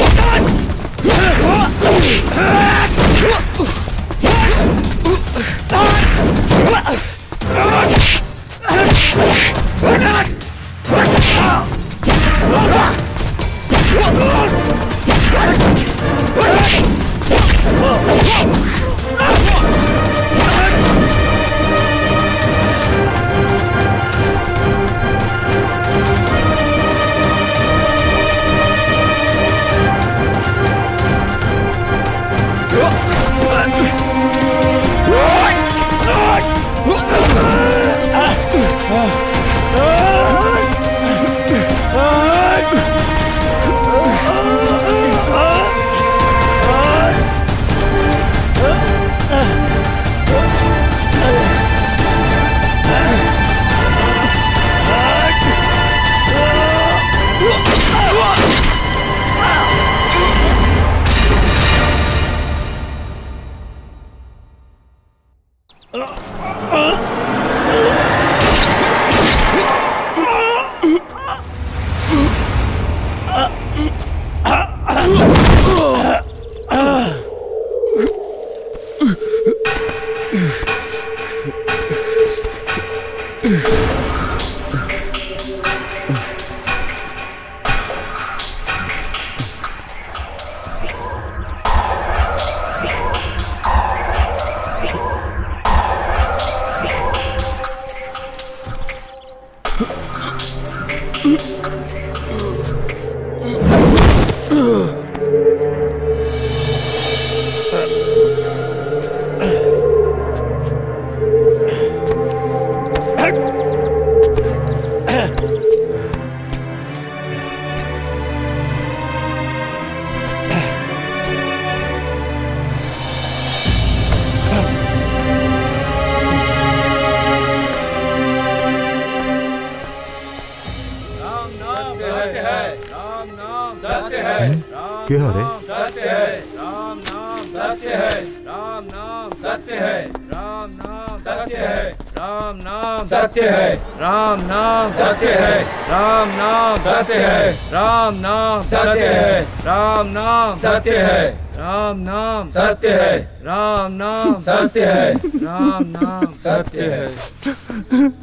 के हरे सत्य है राम नाम सत्य है राम नाम सत्य है राम नाम सत्य है राम नाम सत्य है राम नाम सत्य है राम नाम सत्य है राम नाम सत्य है राम नाम सत्य है राम नाम सत्य है राम नाम सत्य है राम नाम सत्य है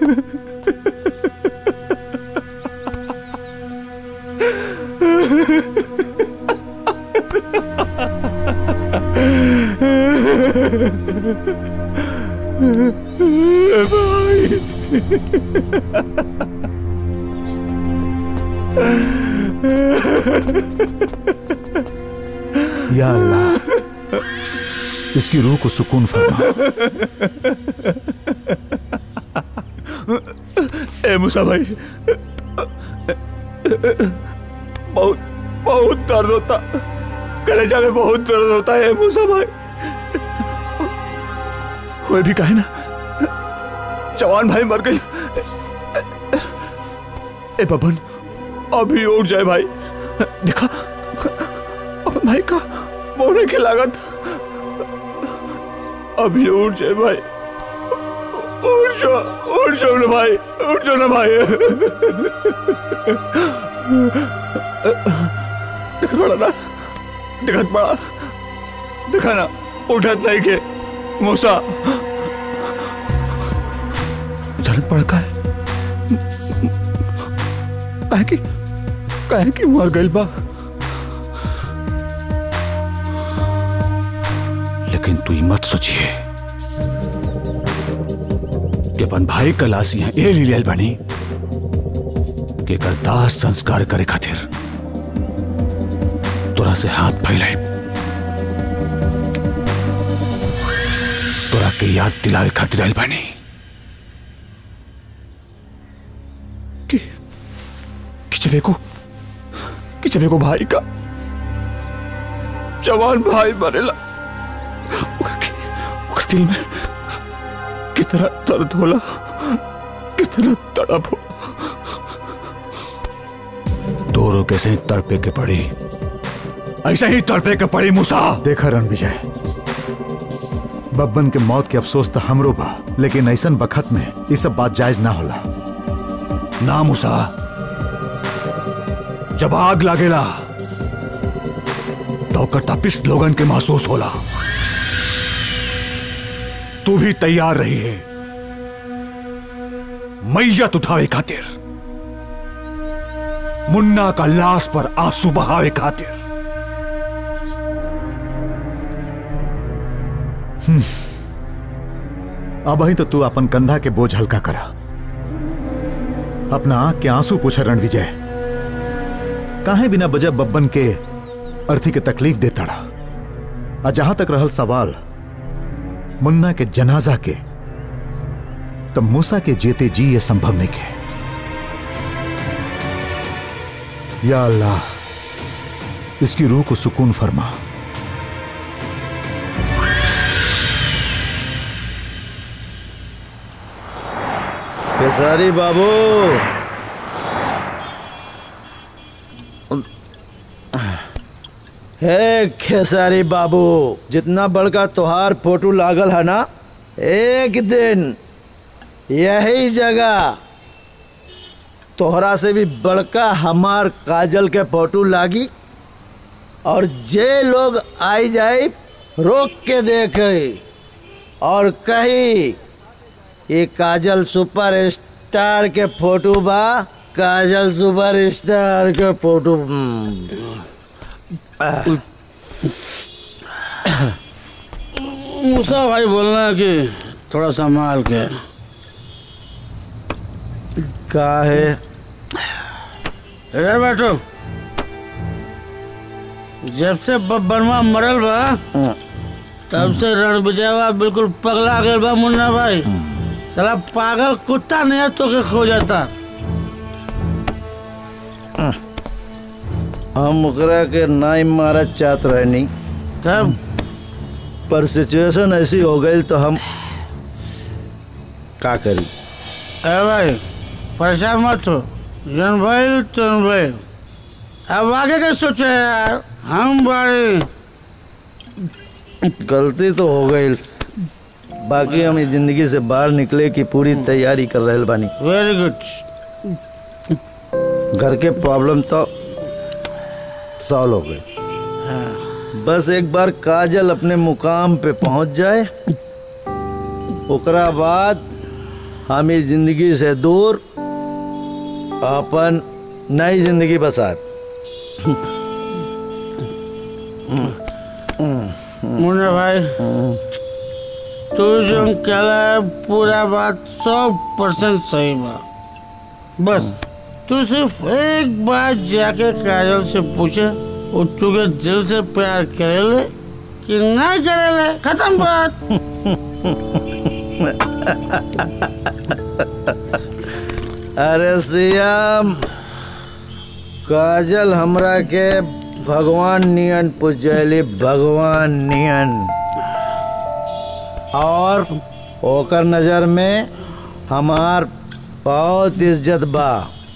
या अल्लाह इसकी रूह को सुकून फरमा ए मूसा भाई बहुत बहुत दर्द होता कलेजा में बहुत दर्द होता है मूसा भाई कोई भी कहे ना जवान भाई मर गई ए बबन अभी उठ जाए भाई देखा अपन भाई का मोने की लागत अभी उठ जाए भाई उठ जाओ उठ जाओ ना भाई उठ जाओ ना भाई दिखत पड़ा ना दिखत पड़ा दिखा ना उठत नहीं के मूसा जरूरत पड़ का है काहे कि काहे कि मर गइल बा लेकिन तू ई मत सोचिए कि अपन भाई का लाश यहाँ ए लियल बनी कि एकर दाह संस्कार करे खातिर तोरा से हाथ फैलाई तोरा के याद दिलावे खातिर आइल बनी कि कि चले को कि चले को भाई का जवान भाई मरेला ओकर के- ओकर दिल में कितना दर्द होला कितना तड़प हो दोनों कैसे ही तड़पे के पड़ी ऐसे ही तड़पे के पड़ी मूसा देखा रण विजय बब्बन के मौत के अफसोस तो हमरो बा लेकिन ऐसन बखत में ये सब बात जायज ना होला ना मूसा जब आग लागेला तो ओकर तपिश लोगन के महसूस होला तू भी तैयार रही है मैयत उठावे खातिर मुन्ना का लाश पर आंसू बहावे खातिर हम्म। अब ही तो तू अपन कंधा के बोझ हल्का करा अपना आंख के आंसू पूछा रण विजय काहे बिना वजह बब्बन के अर्थी के तकलीफ देता रहा और जहां तक रहल सवाल मुन्ना के जनाजा के तब मूसा के जेते जी ये संभव नहीं के या अल्लाह इसकी रूह को सुकून फरमा खेसारी बाबू हे खेसारी बाबू जितना बड़का तोहार फोटो लागल है ना एक दिन यही जगह तोहरा से भी बड़का हमार काजल के फोटो लागी और जे लोग आई जाए रोक के देखे और कही ये काजल सुपर स्टार के फोटो बा काजल सुपर स्टार के फोटो हम्म। मूसा भाई बोलना कि थोड़ा संभाल के का है इधर बैठो जब से बब्बनवा मरल बा तब से रण विजयवा बिल्कुल पगला गए बा मुन्ना भाई साला पागल कुत्ता नहीं तो के खो जाता हम ओकरा के नाई मारत चाहत रहनी तब पर सिचुएशन ऐसी हो गई तो हम का करी अरे भाई परेशान मत हो जन भाई तुम भाई अब आगे क्या सोचे यार हम बारे गलती तो हो गई बाकी हम इस जिंदगी से बाहर निकले की पूरी तैयारी कर रहे बानी वेरी गुड घर के प्रॉब्लम तो सॉल्व हो गए बस एक बार काजल अपने मुकाम पे पहुंच जाए ओकरा बाद हम इस जिंदगी से दूर अपन नई जिंदगी बसात मुन्ना भाई तू जो कहला है पूरा बात सौ परसेंट सही बा बस तू सिर्फ एक बार जाके काजल से पूछे वो तुझे दिल से प्यार करेले कि नहीं करेले खत्म बात अरे सियाम काजल हमरा के भगवान नियन पुजैली भगवान नियन और ओकर नजर में हमार बहुत इज्जत बा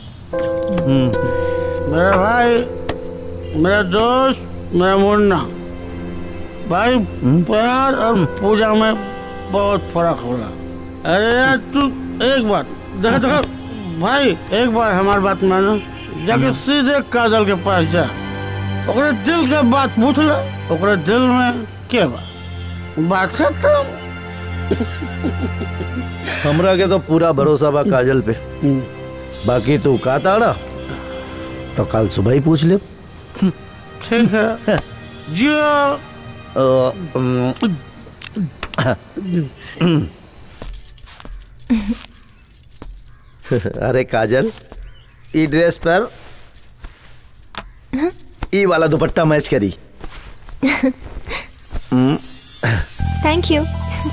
हम्म। मेरा भाई मेरा दोस्त मेरा मुन्ना भाई प्यार और पूजा में बहुत फर्क होला अरे यार तू एक बात देखा देखा भाई एक बार हमारी बात मानो जाके सीधे काजल के पास जा ओकरे दिल के बात पूछ ले ओकरे दिल में के बा बात खत्म हमरा के तो पूरा भरोसा बा काजल पे बाकी तू का ताड़ा तो कल सुबह ही पूछ ले ठीक है जो अरे काजल ई ड्रेस पर ई वाला दुपट्टा मैच करी हम्म, थैंक यू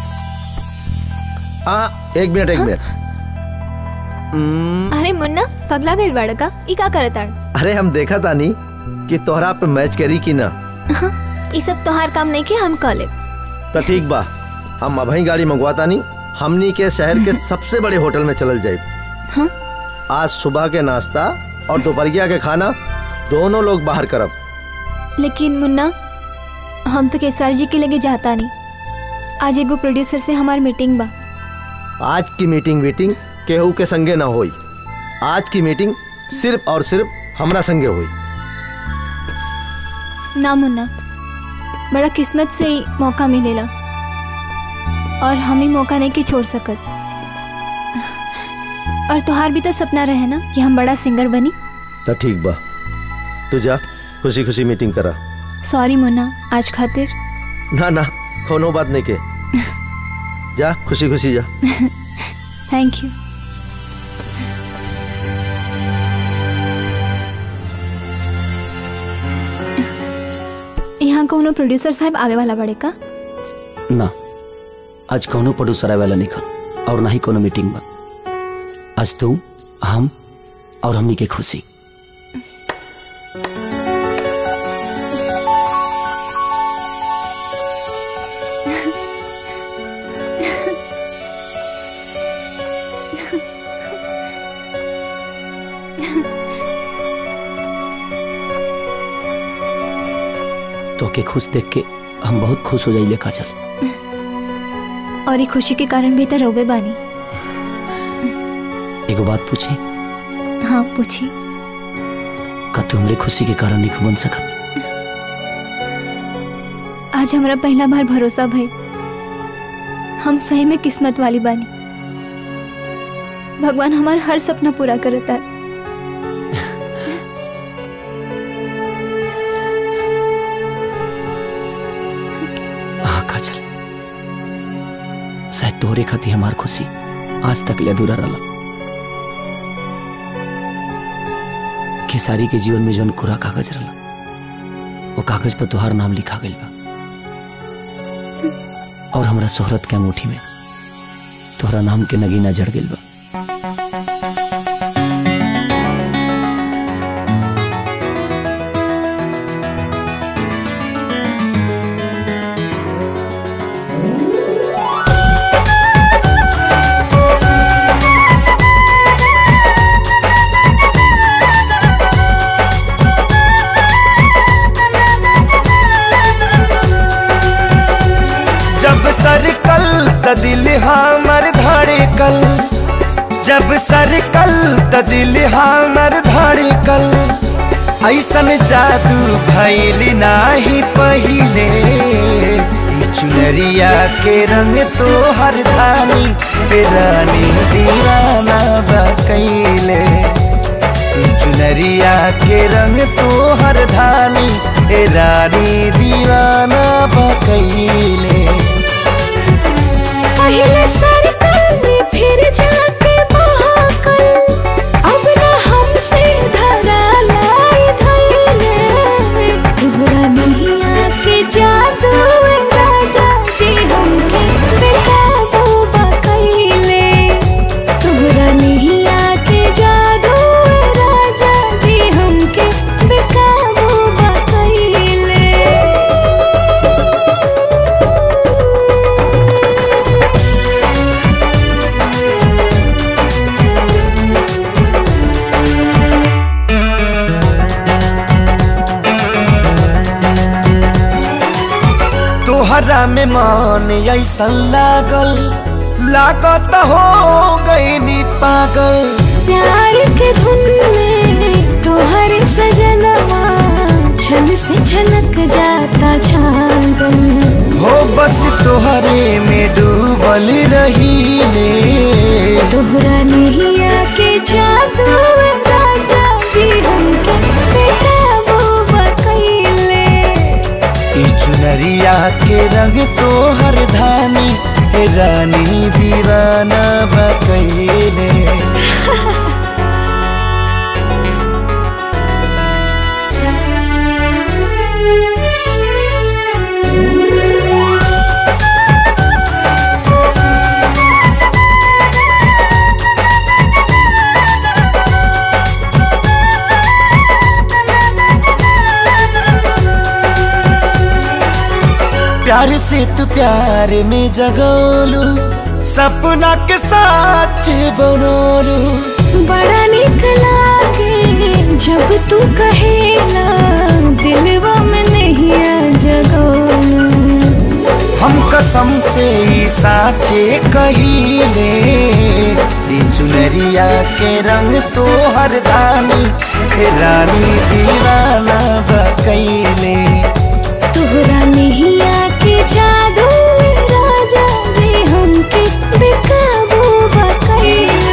हाँ एक मिनट एक मिनट हम्म, अरे मुन्ना पगला गई बड़का ई का करत आड़ अरे हम देखा तानी कि तोहरा पे मैच करी कि ना ई सब तोहार काम नहीं के हम कॉले तो ठीक बा हम अभी गाड़ी मंगवाता नहीं हमनी के शहर के सबसे बड़े होटल में चलल जाए हाँ? आज सुबह के नाश्ता और दोपहरिया के खाना दोनों लोग बाहर करब लेकिन मुन्ना हम तो केसर जी के लगे जाता नहीं आज एगो प्रोड्यूसर से हमार मीटिंग बा आज की मीटिंग वीटिंग केहू के संगे ना होई आज की मीटिंग सिर्फ और सिर्फ हमरा संगे हुई ना मुन्ना बड़ा किस्मत से ही मौका मिलेला और हम ही मौका नहीं कि छोड़ सकत और तुहार भी तो सपना रहे ना कि हम बड़ा सिंगर बनी तो ठीक बा तू जा खुशी खुशी मीटिंग करा सॉरी मुन्ना आज खातिर ना ना कोनो बात नहीं के जा खुशी खुशी जा थैंक यू यहाँ कोनो प्रोड्यूसर साहब आवे वाला बड़े का ना आज कौनो प्रोड्यूसर आए वाला नहीं खा और ना ही कोनो मीटिंग बा आज तू हम और हमनी के खुशी तो के खुश देख के हम बहुत खुश हो जाइले काजल और ये खुशी के कारण भी तो रोबे बानी एगो बात पूछी हाँ पूछी का तू हमरे खुशी के कारण नहीं बन सकत आज हमारा पहला बार भरोसा भाई हम सही में किस्मत वाली बानी भगवान हमारा हर सपना पूरा करता है हाँ काजल शायद तोहरे खाती हमार खुशी आज तक ले अधूरा रहा खेसारी के जीवन में जौन कोरा कागज रहा वो कागज पर तुहार नाम लिखा गई बा और हमरा शोहरत के अंगूठी में तोहरा नाम के नगीना जड़ गई बा जब सरकल त दिल हमर धड़कल जब सरकल त दिल हमर धड़कल ऐसन जादू भइल नाही पहिले ई चुनरिया के रंग तो हर धानी पे रानी दीवाना बकैले ई चुनरिया के रंग तो हर धानी ए रानी दीवाना बकैले पहले सरकल फिर जाके महाकल अब ना हमसे धरा लाई धैले तोहरा नहीं आके जादू ए राजा जी हमके बेकाबू बकैले तोहरा नहीं आके जादू ए राजा जी हमके बेकाबू बकैले तोहरा में मन ऐसन लागल लागत हो गई नी पागल प्यार के धुन में तोहर सजनवा छन से छलक जाता छागल हो बस तोहरे में डूबल रही ले तोहरा नहीं आके जादू ए राजा जी हमके चुनरिया के रंग तो हर धानी हे रानी दीवाना बकैले प्यार से तू प्यार में जगोलू सपना के साथ बनोलू बड़ा निक लागे जब तू कहेला दिलवा में नहीं आ जगोलू हम कसम से ई साचे कहिले ई चुनरिया के रंग तो हर दानी हे रानी दीवाना बकैले तोहरा नहीं आके जादू राजा जी हमके बेकाबू बकैले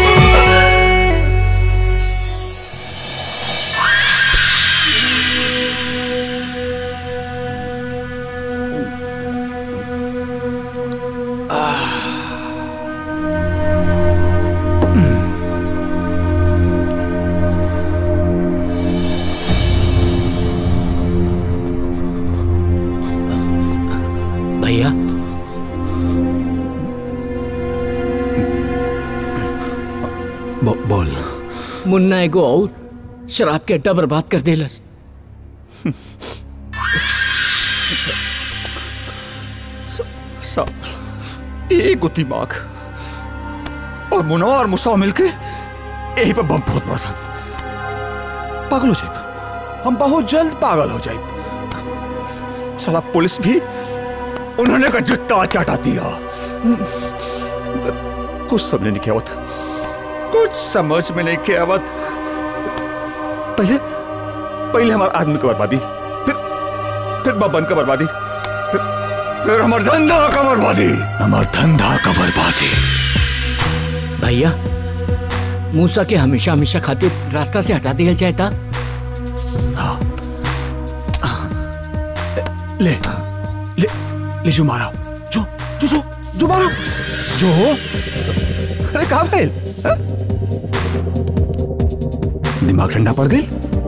भैया बो, बोल मुन्ना एगो और शराब के अड्डा बर्बाद कर देलस सब एक दिमाग और मुनो और मुसा मिलके यही पे बम बहुत बरसन पागल हो जाए हम बहुत जल्द पागल हो जाए साला पुलिस भी उन्होंने का जुत्ता चाटा दिया कुछ समझ नहीं क्या आवत कुछ समझ में नहीं क्या आवत पहले पहले हमारे आदमी की बर्बादी फिर फिर बबन का बर्बादी फिर फिर हमारे धंधा का बर्बादी हमारे धंधा का बर्बादी भैया मूसा के हमेशा हमेशा खातिर रास्ता से हटा दिया जाए था ले ले ले जो मारा जो जो जो जो मारा जो अरे कहा गए दिमाग ठंडा पड़ गई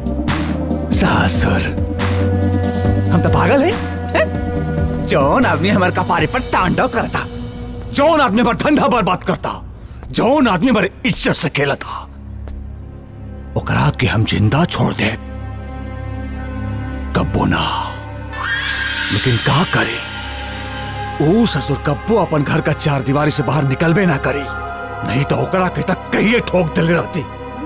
सासर हम तो पागल है, हैं? जौन आदमी हमारे कपारे पर तांडव करता जौन आदमी हमारा धंधा बर्बाद करता जौन आदमी हमारे इज्जत से खेलता ओकरा के हम जिंदा छोड़ दे कब्बो ना लेकिन का करे ओ ससुर कब्बो अपन घर का चार दीवारी से बाहर निकलबे ना करी नहीं तो ओकरा के तक कहिए ठोक दिल रहती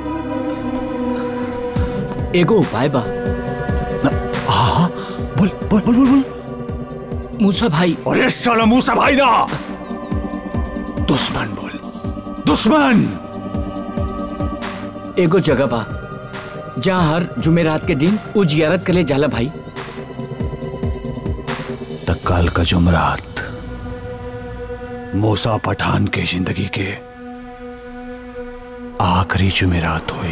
एगो उपाय बा हाँ बोल बोल बोल बोल बोल मूसा भाई अरे साला मूसा भाई ना दुश्मन बोल दुश्मन एगो जगह बा जहाँ हर जुमेरात के दिन उ जियारत करे जाला भाई तत्काल का जुमरात मूसा पठान के जिंदगी के आखिरी जुमेरात हुई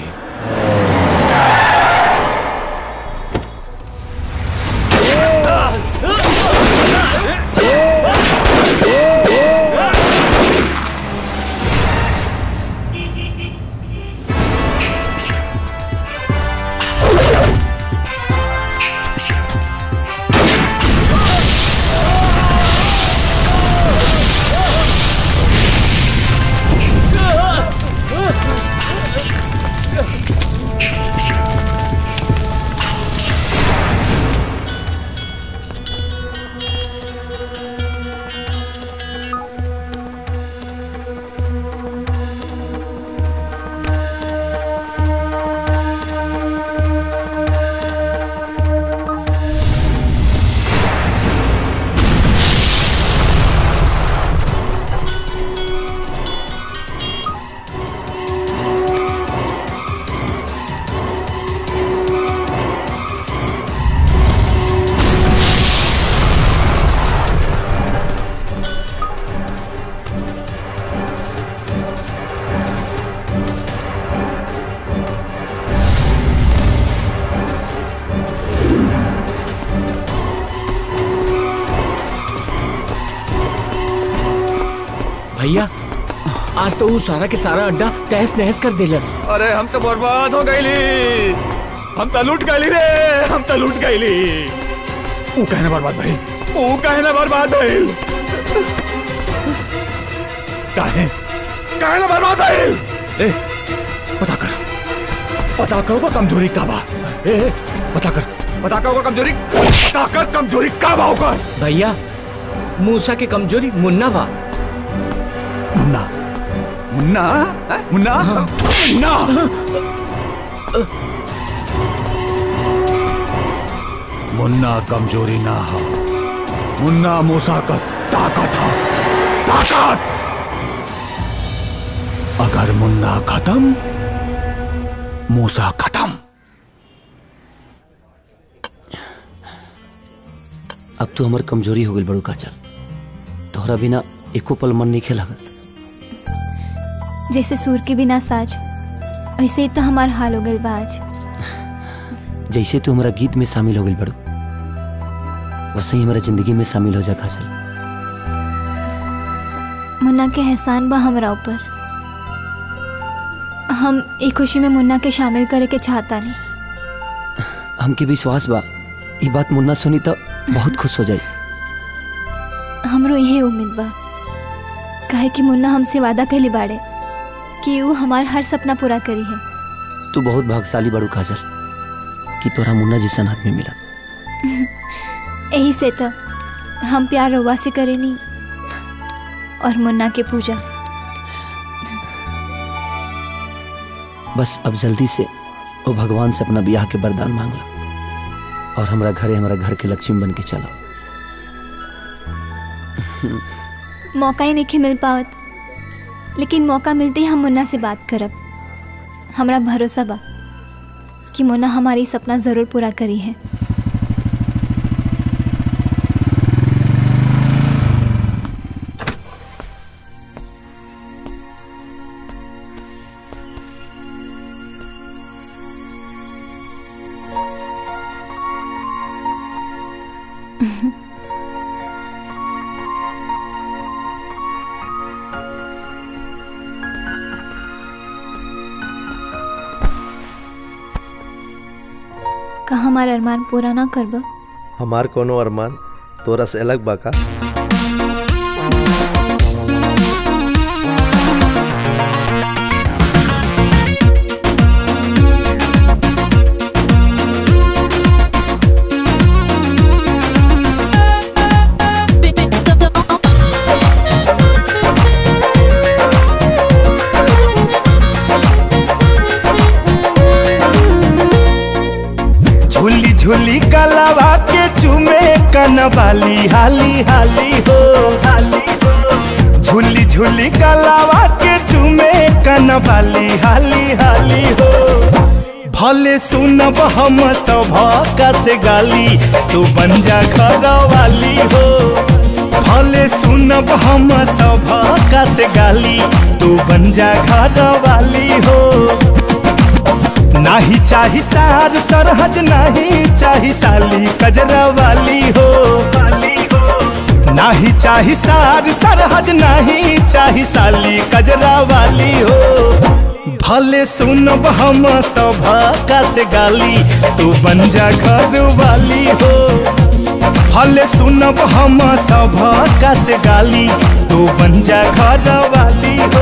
भैया आज तो वो सारा के सारा अड्डा तहस नहस कर दिलस अरे हम तो बर्बाद हो गईली हम तो लूट गईली रे हम तो लूट गईली ऊ कहने बर्बाद भाई ऊ कहने बर्बाद भइल काहे काहे ना बर्बाद भइल ए पता कर पता कर वो कमजोरी का बा ए ए, पता कर पता कर वो कमजोरी पता कर कमजोरी का बा ओकर भैया मूसा के कमजोरी मुन्ना बा मुन्ना मुन्ना हैं? मुन्ना मुन्ना मुन्ना कमजोरी ना हो मुन्ना मूसा का ताकत हो ताकत अगर मुन्ना खत्म मूसा खत्म अब तो हमार कमजोरी हो गई बड़ू काचल तोहरा बिना एको पल मन नहीं खेलागत जैसे सूर के बिना साज वैसे ही तो हमार हाल हो गइल बा आज जैसे तू हमारा गीत में शामिल हो गई बड़ू वैसे ही हमारा जिंदगी में शामिल हो जा काजल मुन्ना के एहसान बा हमरा ऊपर हम एक खुशी में मुन्ना के शामिल करे के चाहता नहीं हमके विश्वास बा ये बात मुन्ना सुनी तो बहुत खुश हो जाई हमरो यही उम्मीद बा काहे कि मुन्ना हमसे वादा कैले बाड़े कि वो हमार हर सपना पूरा करी है तू बहुत भाग्यशाली बड़ू काजल कि तोरा मुन्ना जैसन आदमी मिला यही से तो हम प्यार रउआ से करेनी और मुन्ना के पूजा बस अब जल्दी से वो भगवान से अपना ब्याह के वरदान मांग ला और हमारा घरे हमारा घर के लक्ष्मी बन के चलो मौका ही नहीं मिल पावत लेकिन मौका मिलते ही हम मुन्ना से बात करब हमरा भरोसा बा कि मुन्ना हमारी सपना ज़रूर पूरा करी है का हमार अरमान पूरा ना करब हमार कोनो अरमान तोरा से अलग बा का झूली झूली कलावा के चूमे कनवाली हाली हाली हो झूली झूली कलावा के चूमे कनवाली हाली हाली हो भले सुनब हम सब का से गाली तू बन जा घर वाली हो भले सुनब हम सब का से गाली तू बन जा घर वाली हो नाही चाही सार सरहज नाही चाही साली कजरा वाली हो नाही चाही सार सरहज नाही चाही साली कजरा वाली हो भले सुनब हम सब का से गाली तू बन जा घर वाली हो भले सुनब हम सब का से गाली तू बन जा घर वाली हो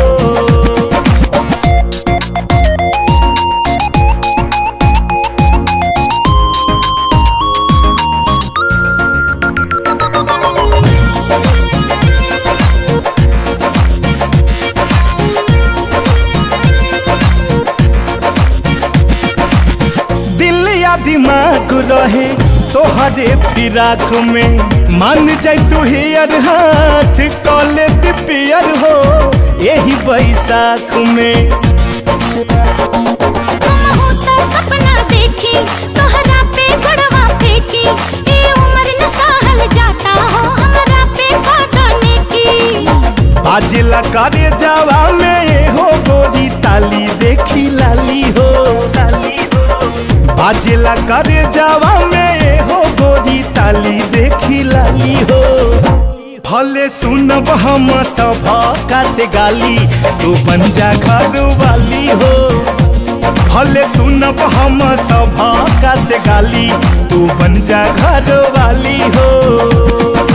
दिल या दिमाग रहे तोहरे फिराक में मान जाय तू हियर हाथ कॉले पियर हो यही बैसाख में सपना देखी तोहरा पे गड़वा फेंकी ए उम्र न सहल जाता हो हमरा पे काटने की बाजेला करे जावा में ये हो गोरी ताली देखी लाली हो बाजेला करे जावा में ये हो गोरी ताली देखी लाली हो भले सुनब हम सब का से गाली तू बन जा घर वाली हो भले सुनब हम सब का से गाली तू बन जा घर वाली हो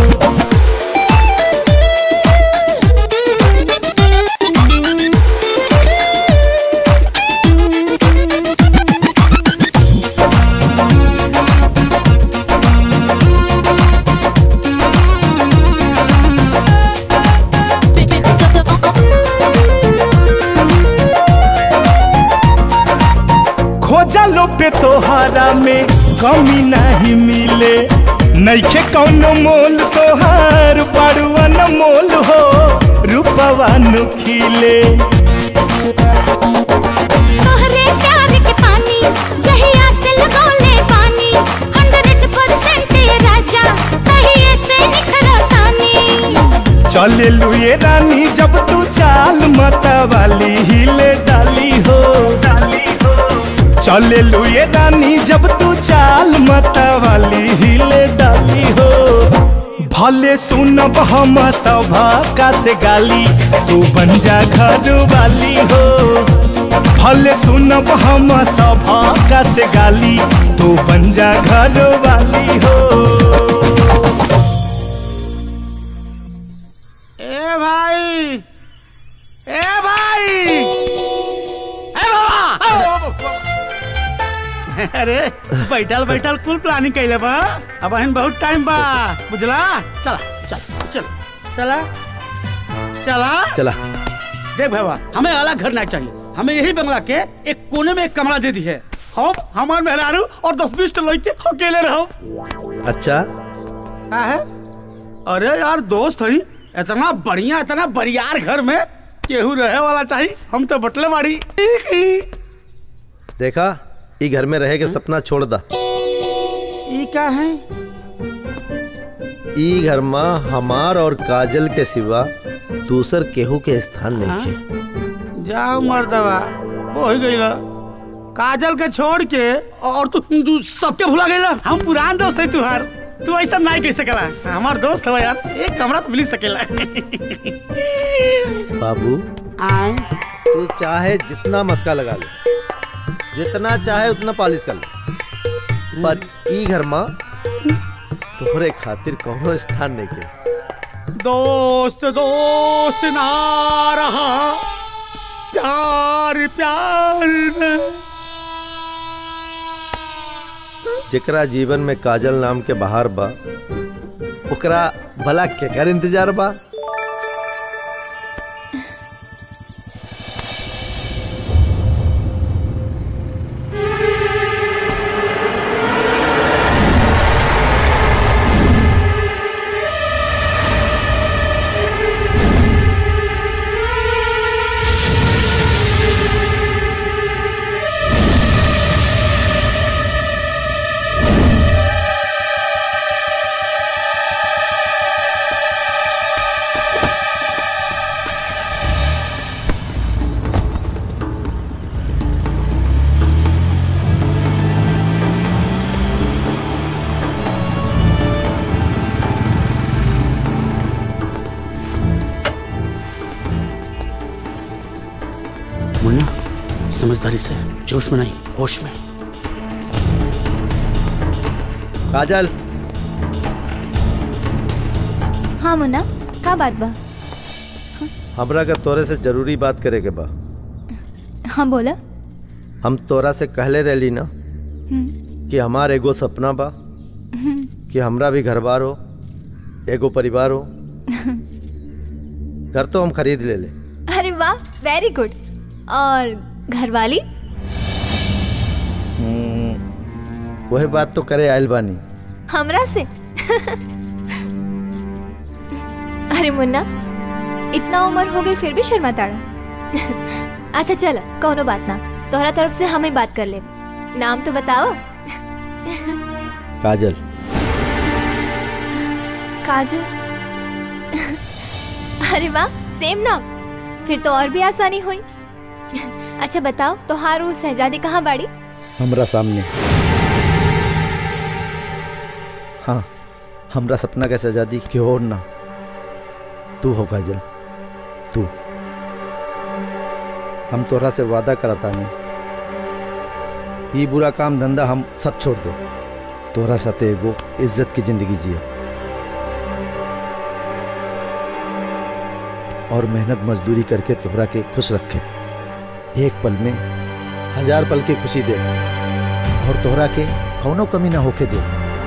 खोजलो पे तोहरा में कमी नहीं मिले नैखे कौनो मोल तोहार बड़ुआ न मोल हो रूपवा नु खिले तोहरे प्यार के पानी जहिया से लगौले पानी 100% ये राजा तहिए से निखरो तानी चले लुए रानी जब तू चाल मता वाली हिले डाली हो चले लुए रानी जब तू चाल मता वाली हिले डाली हो भले सुनब हम सभा का से गाली तू बन जा घर वाली हो भले सुनब हम सभा का से गाली तू बन जा घर वाली हो ए भाई ए भाई ए बाबा अरे बैठल बैठल कुल प्लानिंग कैले बा अब हन बहुत टाइम बा बुझला चला चल चल चला चला चला देख बाबा हमें अलग घर ना चाहिए हमें यही बंगला के एक कोने में एक कमरा दे दी है हम हमार मेहरारू और दस बीस लड़के अकेले रहो अच्छा का है अरे यार दोस्त हई इतना बढ़िया इतना बरियार घर में केहू रहे वाला चाहिए हम तो बटले बाड़ी देखा ई घर में रहे के सपना छोड़ दा ई क्या है ई घर में हमार और काजल के सिवा दूसर केहू के स्थान नहीं है जाओ मर्दवा वो ही गई काजल के छोड़ के और तू तू सबके भुला गई हम पुरान दोस्त है तुहार तू ऐसा नहीं कह सकला हमार दोस्त हो यार एक कमरा तो मिल सकेला बाबू आए तू चाहे जितना मस्का लगा ले जितना चाहे उतना पालिश कर ले पर ई घर में तोहरे खातिर कोनो स्थान नहीं के दोस्त दोस्त ना रहा प्यार प्यार न जेकरा जीवन में काजल नाम के बहार बा ओकरा भला केकर इंतजार बा मुन्ना समझदारी से जोश में नहीं होश में काजल हाँ मुन्ना का बात बा हमरा का तोरे से जरूरी बात करे के बा हाँ बोला हम तोरा से कहले रहली ना हम्म, कि हमार एगो सपना बा हम्म, कि हमरा भी घर बार हो एगो परिवार हो घर तो हम खरीद ले ले अरे वाह वेरी गुड और घरवाली वही बात तो करे आयल बानी हमरा से अरे मुन्ना इतना उम्र हो गई फिर भी शर्माताड़ा अच्छा चलो कोनो बात ना तोहरा तरफ से हमें बात कर ले नाम तो बताओ काजल काजल अरे वाह सेम नाम फिर तो और भी आसानी हुई अच्छा बताओ तोहार वो शहजादी कहाँ बाड़ी हमरा सामने हाँ हमरा सपना के सजादी के और ना तू हो काजल तू हम तोरा से वादा करता नहीं ई बुरा काम धंधा हम सब छोड़ दो तोरा साथे एगो इज्जत की जिंदगी जिए और मेहनत मजदूरी करके तोहरा के खुश रखे एक पल में हजार पल की खुशी दे और तोहरा के कौनो कमी ना होके दे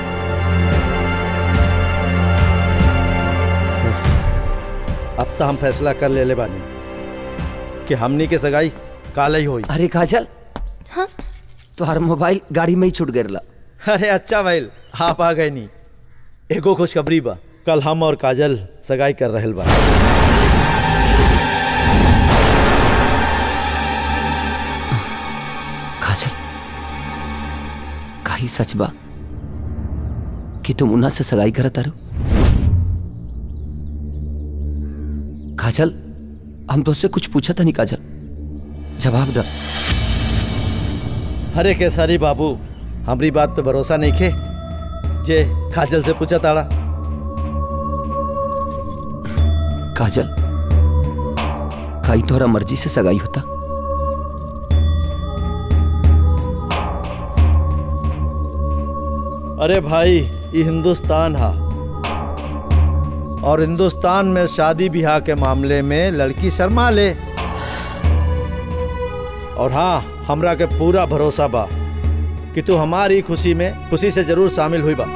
अब तो हम फैसला कर ले ले बानी कि हमनी के सगाई काल ही होई अरे काजल हाँ तोहर मोबाइल गाड़ी में ही छूट गया अरे अच्छा भाई आप आ गए नी एगो खुशखबरी बा कल हम और काजल सगाई कर रहल बा काजल काई सच बा कि तुम उन्हा से सगाई करत तारो काजल हम तो उससे कुछ पूछा था नहीं काजल जवाब द अरे केसरी बाबू हमारी बात पे भरोसा नहीं खे जे काजल से पूछा ताड़ा काजल काई तोहरा मर्जी से सगाई होता अरे भाई ये हिंदुस्तान हा और हिंदुस्तान में शादी ब्याह के मामले में लड़की शर्मा ले और हाँ हमरा के पूरा भरोसा बा कि तू हमारी खुशी में खुशी से जरूर शामिल हुई बा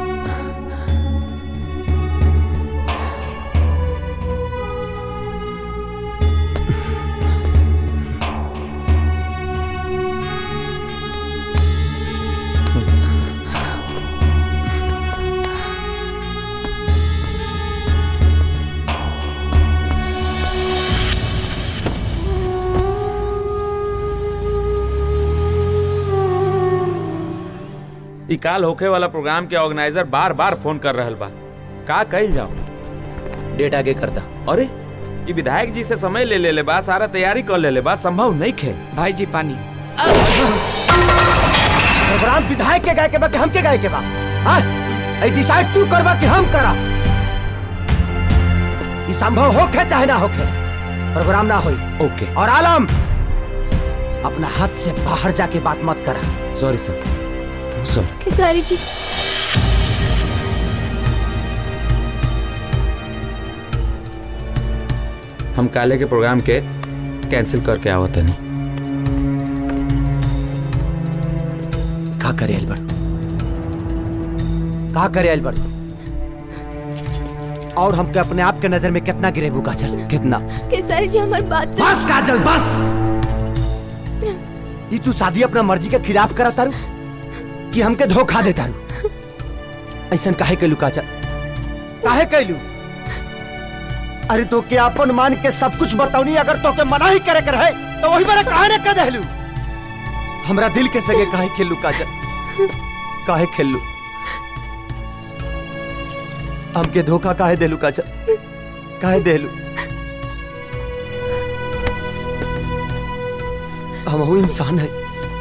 ई काल होखे वाला प्रोग्राम के ऑर्गेनाइजर बार बार फोन कर रहल बा का कइल जाओ डेट आगे करता अरे ई विधायक जी से समय ले ले ले बा सारा तैयारी कर ले ले बा संभव नहीं खे भाई जी पानी प्रोग्राम विधायक के गाय के बा कि हम के गाय के बा हां आई डिसाइड तू करबा कि हम करा ई संभव होखे चाहे ना होखे प्रोग्राम ना होई ओके और आलम अपना हाथ से बाहर जाके बात मत करा सॉरी सर सॉरी खेसारी जी हम काले के प्रोग्राम के कैंसिल करके आवत नहीं का करे अल्बर्ट का करे अल्बर्ट और हमके अपने आप के नजर में कितना गिरेबू काजल कितना खेसारी जी हमारी बात बस काजल बस ये तू शादी अपना मर्जी के खिलाफ करा तारू कि हमके धोखा दे तारू ऐसा काहे कैलू काजल काहे कैलू अरे तो के अपन मान के सब कुछ बताऊनी अगर तो के मना ही करे के रहे तो वही मेरा काहे ने कह देलू हमरा दिल के सगे काहे खेलू काजल काहे खेलू हमके धोखा काहे देलू काजल काहे देलू हम इंसान है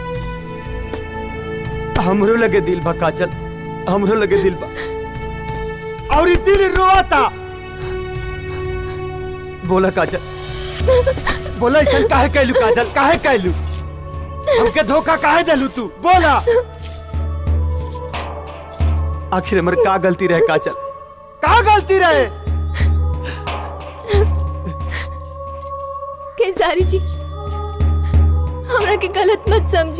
हमरो लगे दिल बा काजल हमरो लगे दिल बा और ई दिल रोता बोला काजल बोला ऐसा काहे कैलू काजल काहे कैलू हमके धोखा काहे देलू तू बोला आखिर हमर का गलती रहे काजल का गलती रहे खेसारी जी हमरा के गलत मत समझी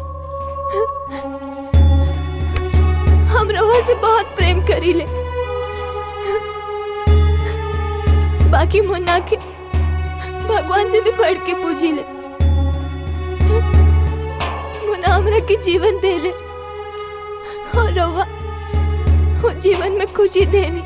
हम रवा से बहुत प्रेम करीले बाकी मुन्ना के भगवान से भी बढ़ के पूजी ले मुन्ना हमरा के जीवन दे ले और रवा वो जीवन में खुशी देनी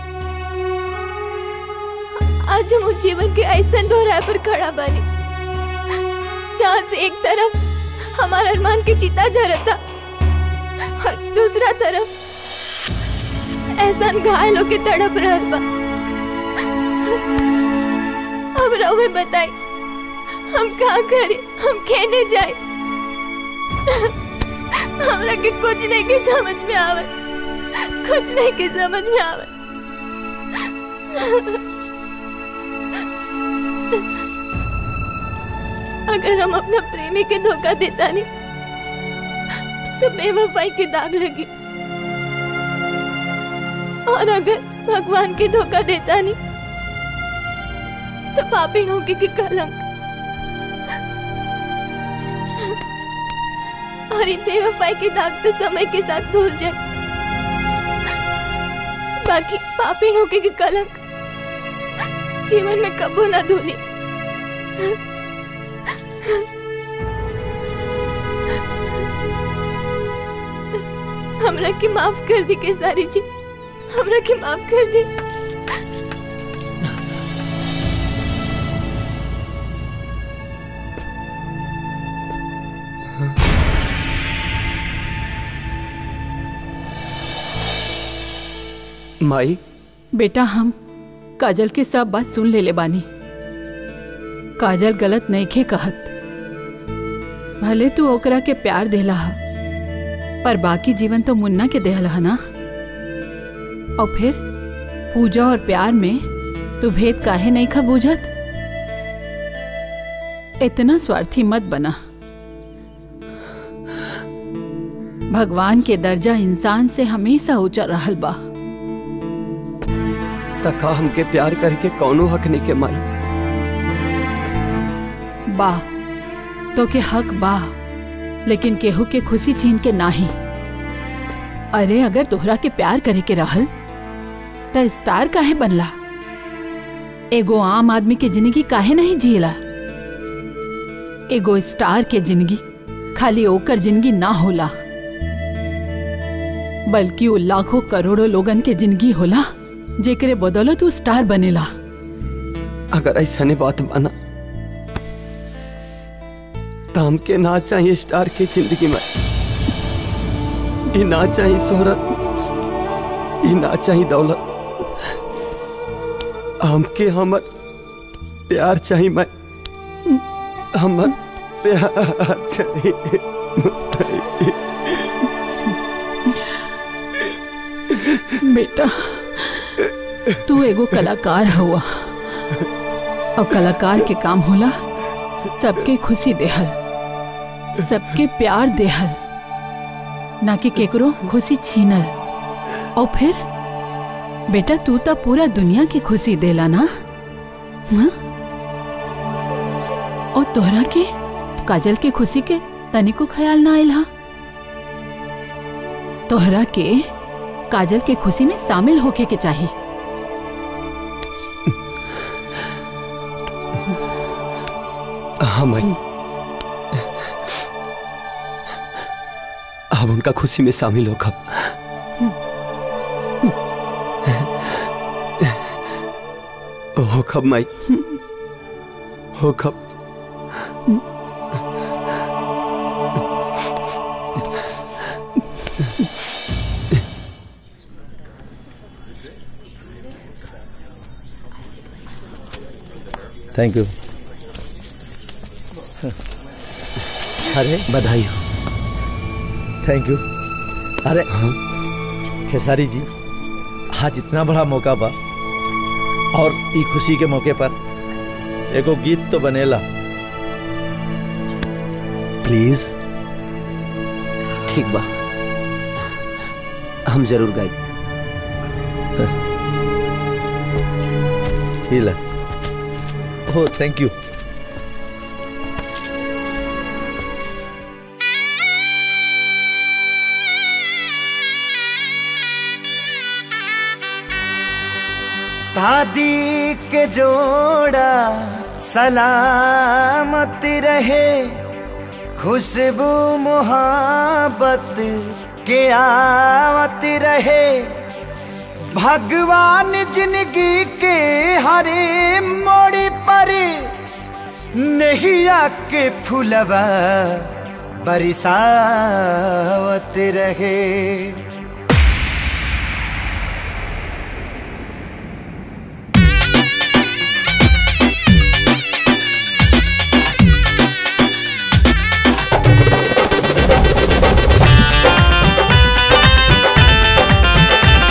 आज हम उस जीवन के ऐसा दोहराए पर खड़ा बनी जहाँ से एक तरफ हमारा अरमान की चिता झरता और दूसरा तरफ ऐसा घायल होके तड़प रहल बा अब रहुए बताई हम का करी हम कहने जाए हमरा के कुछ नहीं के समझ में आवे कुछ नहीं के समझ में आवे अगर हम अपना प्रेमी के धोखा देता नहीं तो बेवफाई के दाग लगी और अगर भगवान के धोखा देता नहीं तो पापी होगी की कलंक और इन बेवफाई के दाग तो समय के साथ धुल जाए बाकी पापी होगी की कलंक जीवन में कबू ना धुली हमरा के माफ कर दी केसारी जी हमरा के माफ कर दी माई बेटा हम काजल के सब बात सुन ले ले बानी काजल गलत नईखे कहत भले तू ओकरा के प्यार देला हा पर बाकी जीवन तो मुन्ना के देहल हा ना और फिर पूजा और प्यार में तू भेद काहे नहीं खा बूझत इतना स्वार्थी मत बना भगवान के दर्जा इंसान से हमेशा ऊंचा रहल बा तका हमके प्यार करके कौनो हक नहीं के माई बा तो के हक बा लेकिन केहू के खुशी छीन के नाही अरे अगर तोहरा के प्यार करे के रहल त स्टार काहे बनला एगो आम आदमी के जिंदगी काहे नहीं जियला एगो स्टार के जिंदगी खाली ओकर जिंदगी ना होला बल्कि वो लाखों करोड़ों लोगन के जिंदगी होला जेकरे बदौलत तू स्टार बनेला अगर ऐसा नहीं बात माना तो हमके ना चाहिए स्टार की जिंदगी में ये ना चाहिए शोहरत ये ना चाहिए दौलत हमके हमर प्यार चाहिए मैं हमर प्यार चाहिए बेटा तू एगो कलाकार हुआ और कलाकार के काम होला सबके खुशी देहल सबके प्यार देहल ना कि केकरो खुशी छीनल और फिर बेटा तू तो पूरा दुनिया की खुशी देला ना हाँ? और तोहरा के काजल के खुशी के तनिको ख्याल ना आयल हा तोहरा के काजल के खुशी में शामिल होके के चाहिए हाँ माई अब उनका खुशी में शामिल हो कब हो कब माई हो कब थैंक यू अरे बधाई हो थैंक यू अरे खेसारी जी आज इतना बड़ा मौका बा और ई खुशी के मौके पर एगो गीत तो बनेला प्लीज ठीक बा हम जरूर गाई हिला ओह थैंक यू शादी के जोड़ा सलामत रहे खुशबू मोहब्बत के आवत रहे भगवान जिंदगी के हरे मोड़ पर नैया के फुलवा बरसावत रहे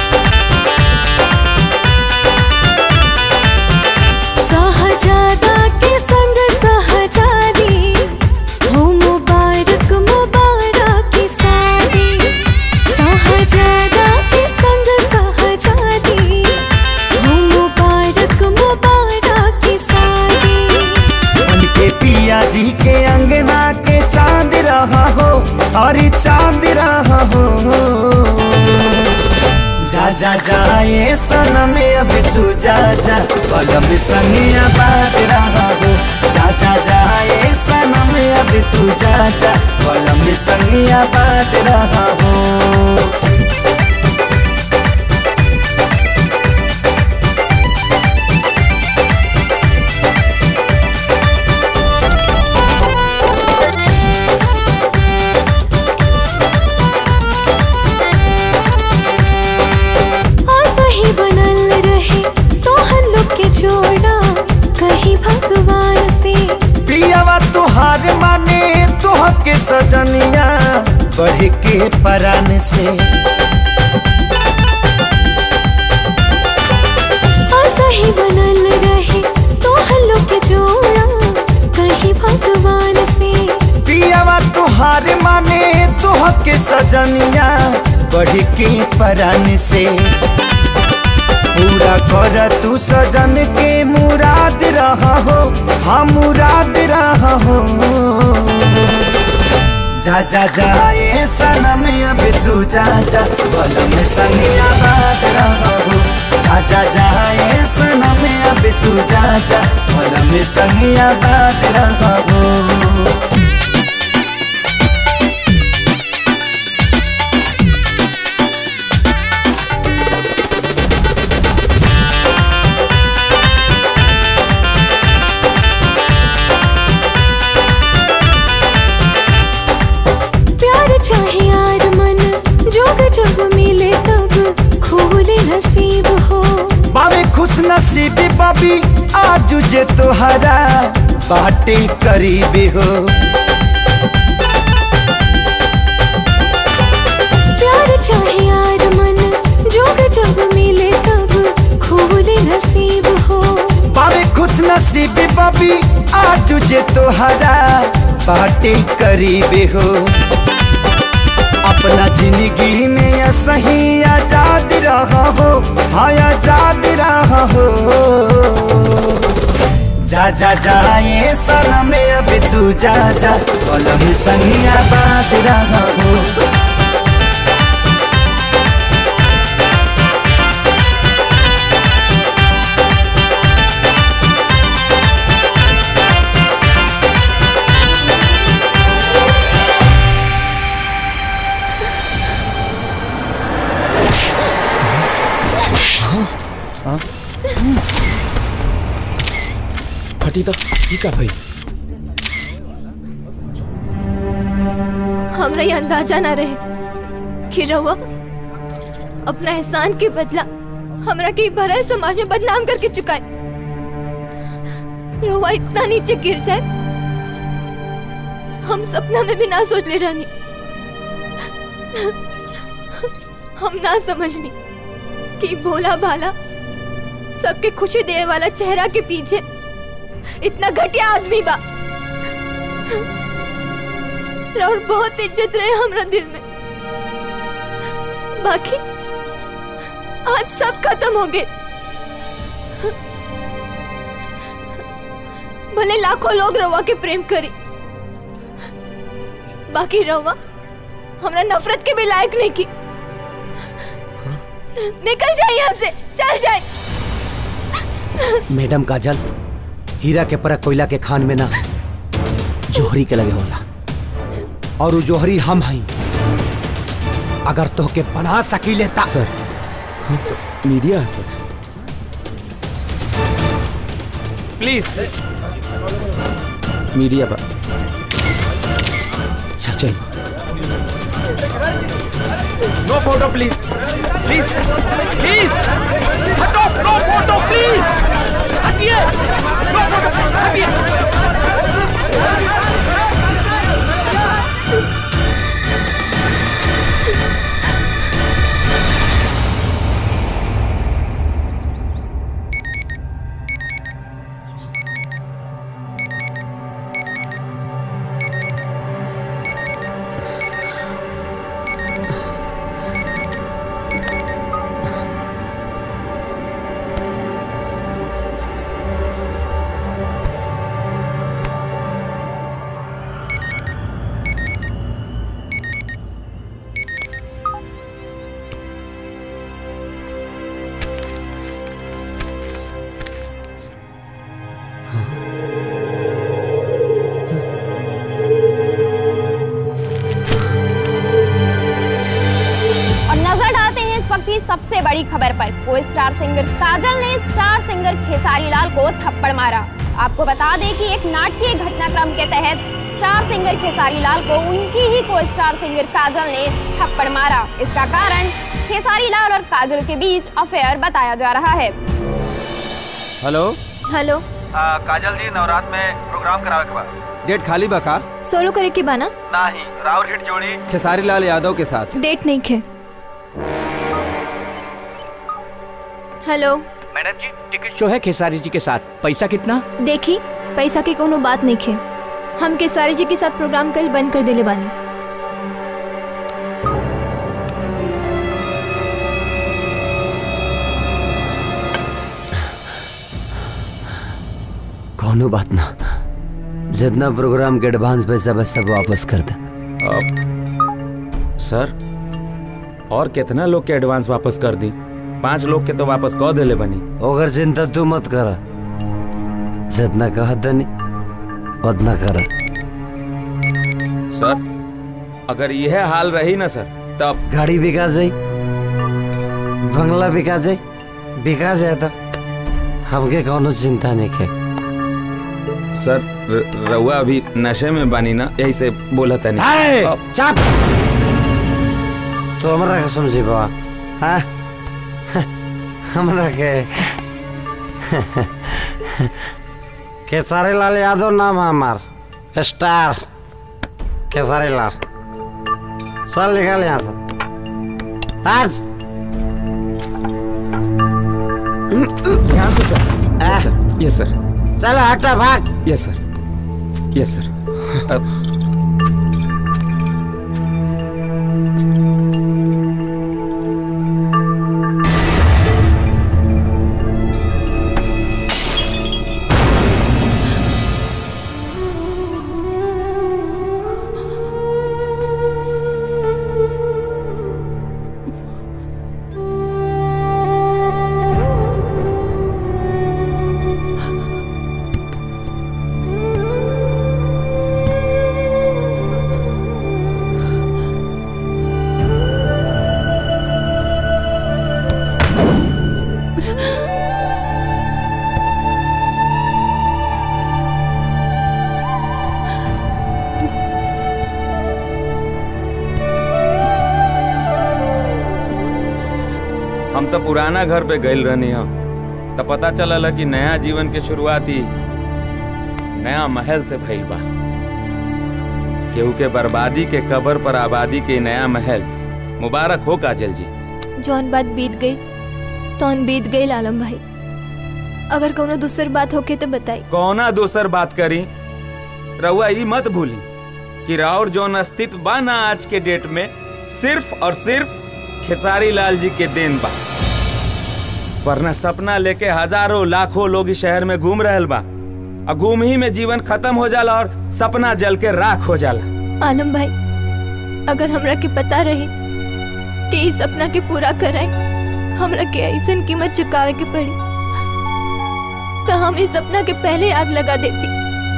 सहजादा जा जा जाए सनम अभी तू जा जा बलम संगिया बात रहा हो जा जा जाए सनम अभी तू जा जा बलम संगिया बात रहा हो आशा ही बनल रहे तो हम लोग के जोड़ा कहीं भगवान से पियावा तुहार माने तुह के सजनिया बढ़ के परान से आशा ही बनल रहे तो हम लोग के जोड़ा कहीं भगवान से पियावा तुहार माने तुह के सजनिया बढ़ के परान से पूरा कर तू सजन के मुराद रहा हो हाँ मुराद रहा हो जा जा जा ये सनम अब तू जा जा बलम संगिया बात रहा हो जा जा जा ये सनम अब तू जा जा बलम संगिया बात रहा हो प्यार चाहे यार मन जोग जब मिले तब खोले नसीब हो बाबे खुश नसीबी बाबी आज जे तोहरा बाटे करीबी हो प्यार चाहे यार मन जोग जब मिले तब खोले नसीब हो बाबे खुश नसीबी बाबी आज जे तोहरा बाटे करीबी हो अपना जिंदगी में या सही आजाद रहा हो हाँ आजाद रहा हो जा जा जा ये सनम अब तू जा जा कलम संगिया बात रहा हो फटी तो ठीक है भाई हमरा ये अंदाजा ना रहे कि रहुआ अपना एहसान के बदला हमरा के भरल समाज में बदनाम करके चुकाए रहुआ इतना नीचे गिर जाए हम सपना में भी ना सोच ले रानी हम ना समझनी कि भोला भाला सबके खुशी देने वाला चेहरा के पीछे इतना घटिया आदमी बा और बहुत इज्जत रहे हमरा दिल में बाकी आज सब खत्म हो गए भले लाखों लोग रवा के प्रेम करी बाकी रवा हमरा नफरत के भी लायक नहीं की निकल जाए यहाँ से चल जाए मैडम काजल हीरा के परख कोयला के खान में ना जोहरी के लगे होला और वो जोहरी हम हई अगर तोहके बना सकी लेता सर मीडिया है सर प्लीज मीडिया पर चल चल no photo please please please हटो नो फोटो प्लीज हटिए नो फोटो हटिए सबसे बड़ी खबर पर को स्टार सिंगर काजल ने स्टार सिंगर खेसारी लाल को थप्पड़ मारा आपको बता दें कि एक नाटकीय घटनाक्रम के तहत स्टार सिंगर खेसारी लाल को उनकी ही को स्टार सिंगर काजल ने थप्पड़ मारा इसका कारण खेसारी लाल और काजल के बीच अफेयर बताया जा रहा है हेलो हेलो काजल जी नवरात में प्रोग्राम करावे के बाद डेट खाली बका सोलो करे के बाना नहीं राउर हिट जोड़ी खेसारी लाल यादव के साथ डेट नहीं खे hello madam ji ticket show है खेसारी जी के साथ पैसा कितना देखी पैसा की कोनो बात नहीं खे हम केसारी जी के साथ प्रोग्राम कल बंद कर देले बानी कोनो बात ना जितना प्रोग्राम के एडवांस पैसा बस सब वापस कर दे सर और कितना लोग के एडवांस वापस कर दी पांच लोग के तो वापस कह देले बनी ओकर चिंता तू मत कर जितना कह दनी उतना कर सर अगर यह हाल रही ना सर तब गाड़ी बिका जाई बंगला बिका जाई बिका जाए तो हमके कोनो चिंता नहीं के सर र- रउआ अभी नशे में बानी ना यही से बोला था हाय, नहीं चाप तो हमरा के समझी बाबा हाँ हमरा के केसारी लाल यादव नाम है हमार स्टार केसारी लाल चल निकल यहाँ से आज ध्यान से सर यस सर यस सर चल हटा भाग यस सर यस सर अब हम तो पुराना घर पे गइल रहनी हम तो पता चलल कि नया जीवन के शुरुआती नया महल से भइल बा केहू के बर्बादी के कबर पर आबादी के नया महल मुबारक हो काजल जी जौन बात बीत गई तौन बीत गई आलम भाई अगर कोनो दूसर बात होके तो बताई कौना दोसर बात करी रउआ ई मत भूली कि राउर जौन अस्तित्व बा ना आज के डेट में सिर्फ और सिर्फ खेसारी लाल जी के देन बा वरना सपना लेके हजारों लाखों लोग इस शहर में घूम रहल बा और घूम ही में जीवन खत्म हो जाला और सपना जल के राख हो जाला आलम भाई अगर हमरा के पता रही कि इस सपना के पूरा कराए हमरा के ऐसन कीमत चुकावे के पड़ी तो हम इस सपना के पहले आग लगा देती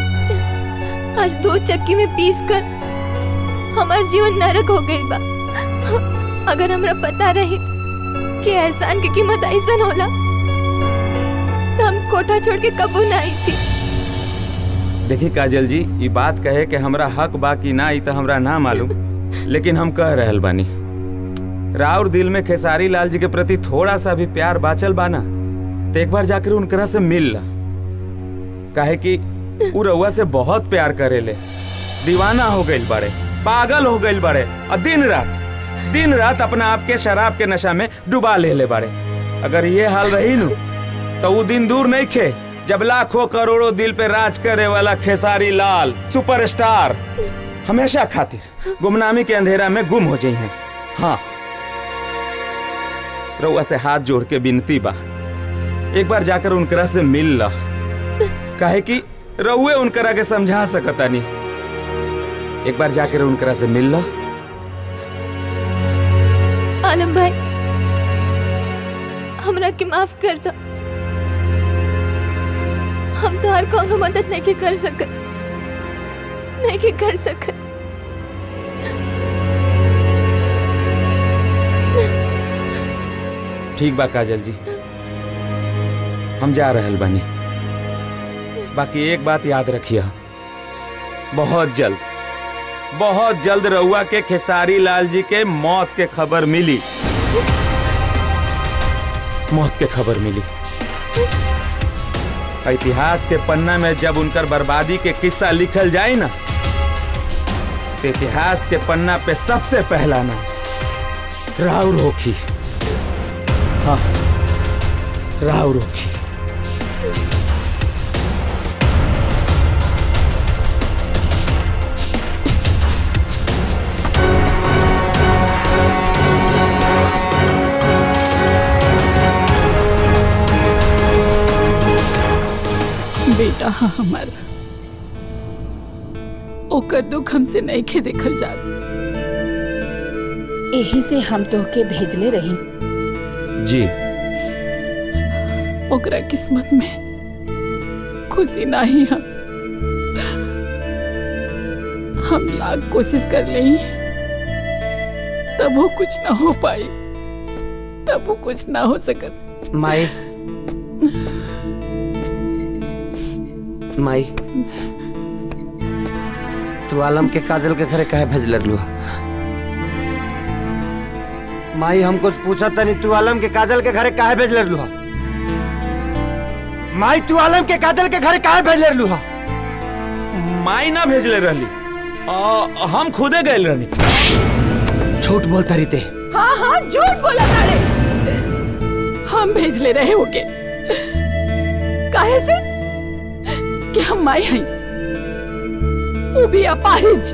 आज दो चक्की में पीस कर हमार जीवन नरक हो गई बा अगर हमरा पता रही कि एहसान की कीमत ऐसन होला तो हम कोठा छोड़ के कबू ना आई थी देखिए काजल जी ये बात कहे कि हमरा हक बा कि ना ई तो हमरा ना मालूम लेकिन हम कह रहल बानी राउर दिल में खेसारी लाल जी के प्रति थोड़ा सा भी प्यार बाचल बाना तो एक बार जाकर उनकरा से मिल ला काहे कि उ रउआ से बहुत प्यार करेले दीवाना हो गइल बड़े पागल हो गइल बड़े और दिन रात दिन रात अपना आप के शराब के नशा में डुबा ले ले बड़े अगर ये हाल रही नु तो वो दिन दूर नहीं खे जब लाखों करोड़ों दिल पे राज करे वाला खेसारी लाल सुपरस्टार हमेशा खातिर गुमनामी के अंधेरा में गुम हो जाई हैं हाँ रउआ से हाथ जोड़ के विनती बा एक बार जाकर उनकरा से मिल ला काहे कि रउए उनकरा के समझा सकता नहीं एक बार जाकर उनकरा से मिल ला आलम भाई हमरा के माफ कर दो हम तो हर कोनो मदद नहीं के कर सकत नहीं के कर सकत ठीक बा काजल जी हम जा रहल बानी बाकी एक बात याद रखिए बहुत जल्द बहुत जल्द रउआ के खेसारी लाल जी के मौत के खबर मिली मौत के खबर मिली इतिहास के पन्ना में जब उनकर बर्बादी के किस्सा लिखल जाए ना तो इतिहास के पन्ना पे सबसे पहला नाम राव रोखी हाँ राव रोखी बेटा हाँ हमारा ओकर दुख हमसे नहीं खे देखल जा यही से हम तोहके भेजले रही जी ओकरा किस्मत में खुशी नहीं हम हम लाख कोशिश कर ले तब वो कुछ ना हो पाई तब वो कुछ ना हो सकत माई माई तू आलम के काजल के घरे काहे भेज लू माई हमको पूछा तनी तू आलम के काजल के घरे काहे भेज लू माई तू आलम के काजल के घरे काहे भेज लू माई ना भेजले रहली आ, हम खुदे गए रहनी झूठ बोलता रही ते हाँ हाँ झूठ बोला तारे हम भेज ले रहे होके काहे से कि हम माई हई वो भी अपाहिज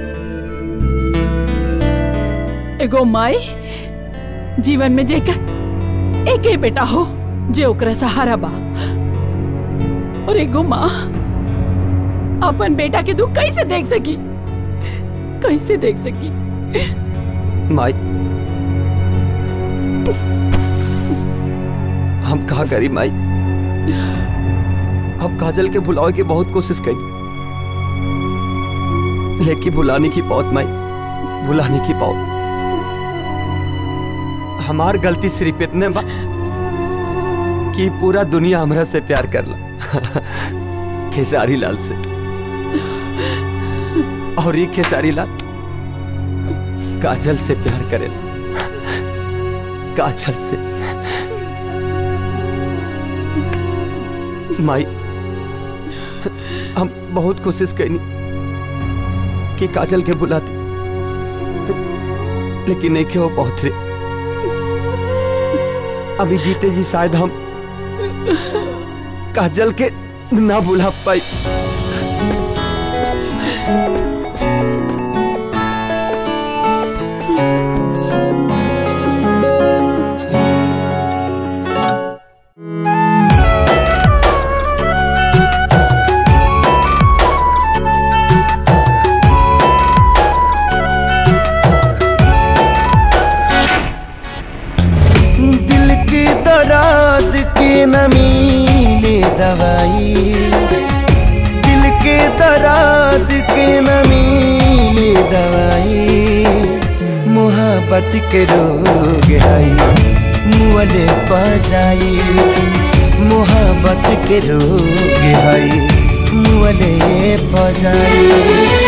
एगो माई जीवन में जेकर एक ही बेटा हो जे ओकरा सहारा बा और एगो माँ अपन बेटा के दुख कैसे देख सकी कैसे देख सकी माई हम कहा करी माई हम काजल के भुलावे की बहुत कोशिश करी लेकिन भुलाने की पौत माई भुलाने की पौत हमार गलती सिर्फ इतने बा कि पूरा दुनिया हमरा से प्यार करला खेसारी लाल से और ये खेसारी लाल काजल से प्यार करेला काजल से माई हम बहुत कोशिश करनी कि काजल के बुलाते लेकिन नहीं के वो बहुत रे अभी जीते जी शायद हम काजल के ना बुला पाई दिल की दराद के नमी ले दवाई दिल के दराद के नमी ले दवाई मोहब्बत के रोग आई मुअले बजाई मोहब्बत के रोग आई मुअले बजाई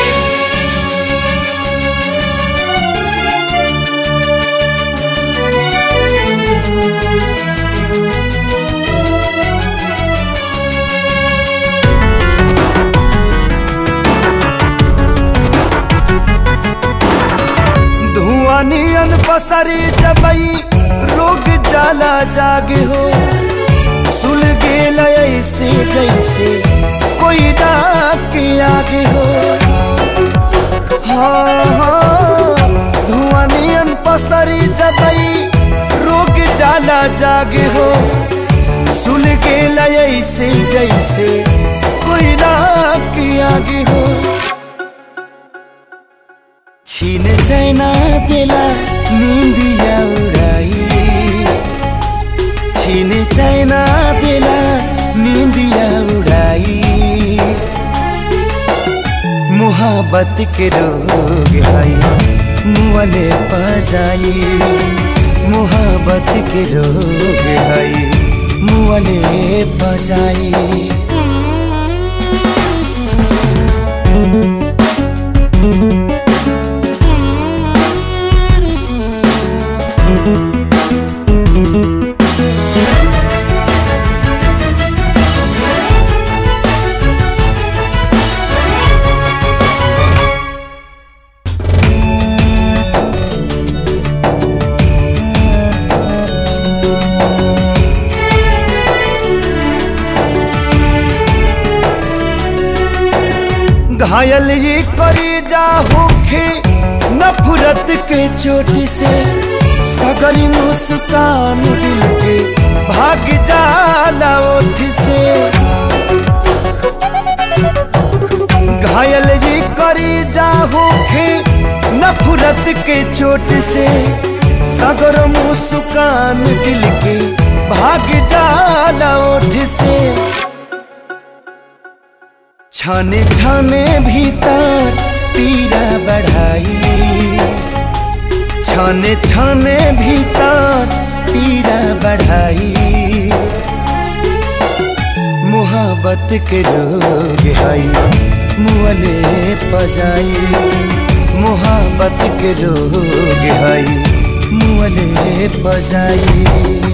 धुआं नियन पसरी जबई रोग जाला जागे हो सुल गेल ऐसे जैसे कोई डाक के आगे हो हाँ हाँ धुआं नियन पसरी जबई रोग जाला जागे हो सुल गेल ऐसे जैसे कोई डाक के आगे हो छीन चैना देला निंदिया उड़ाई छीन चैना देला निंदिया उड़ाई मोहब्बत के रोग आई मुअले बजाई मोहब्बत के रोग हई मुअले बजाई घायल ये करी जा होखे नफरत के चोट से सगरी मुस्कान दिल के भाग जाला ओठ से घायल ये करी जा होखे नफरत के चोट से सगर मुस्कान दिल के भाग जाला ओठ से छाने छाने भीतर पीरा बढ़ाई छाने छाने भीतर पीरा बढ़ाई मोहब्बत के रोग हई मुअले पजाई मोहब्बत के रोग हई मुअले पजाई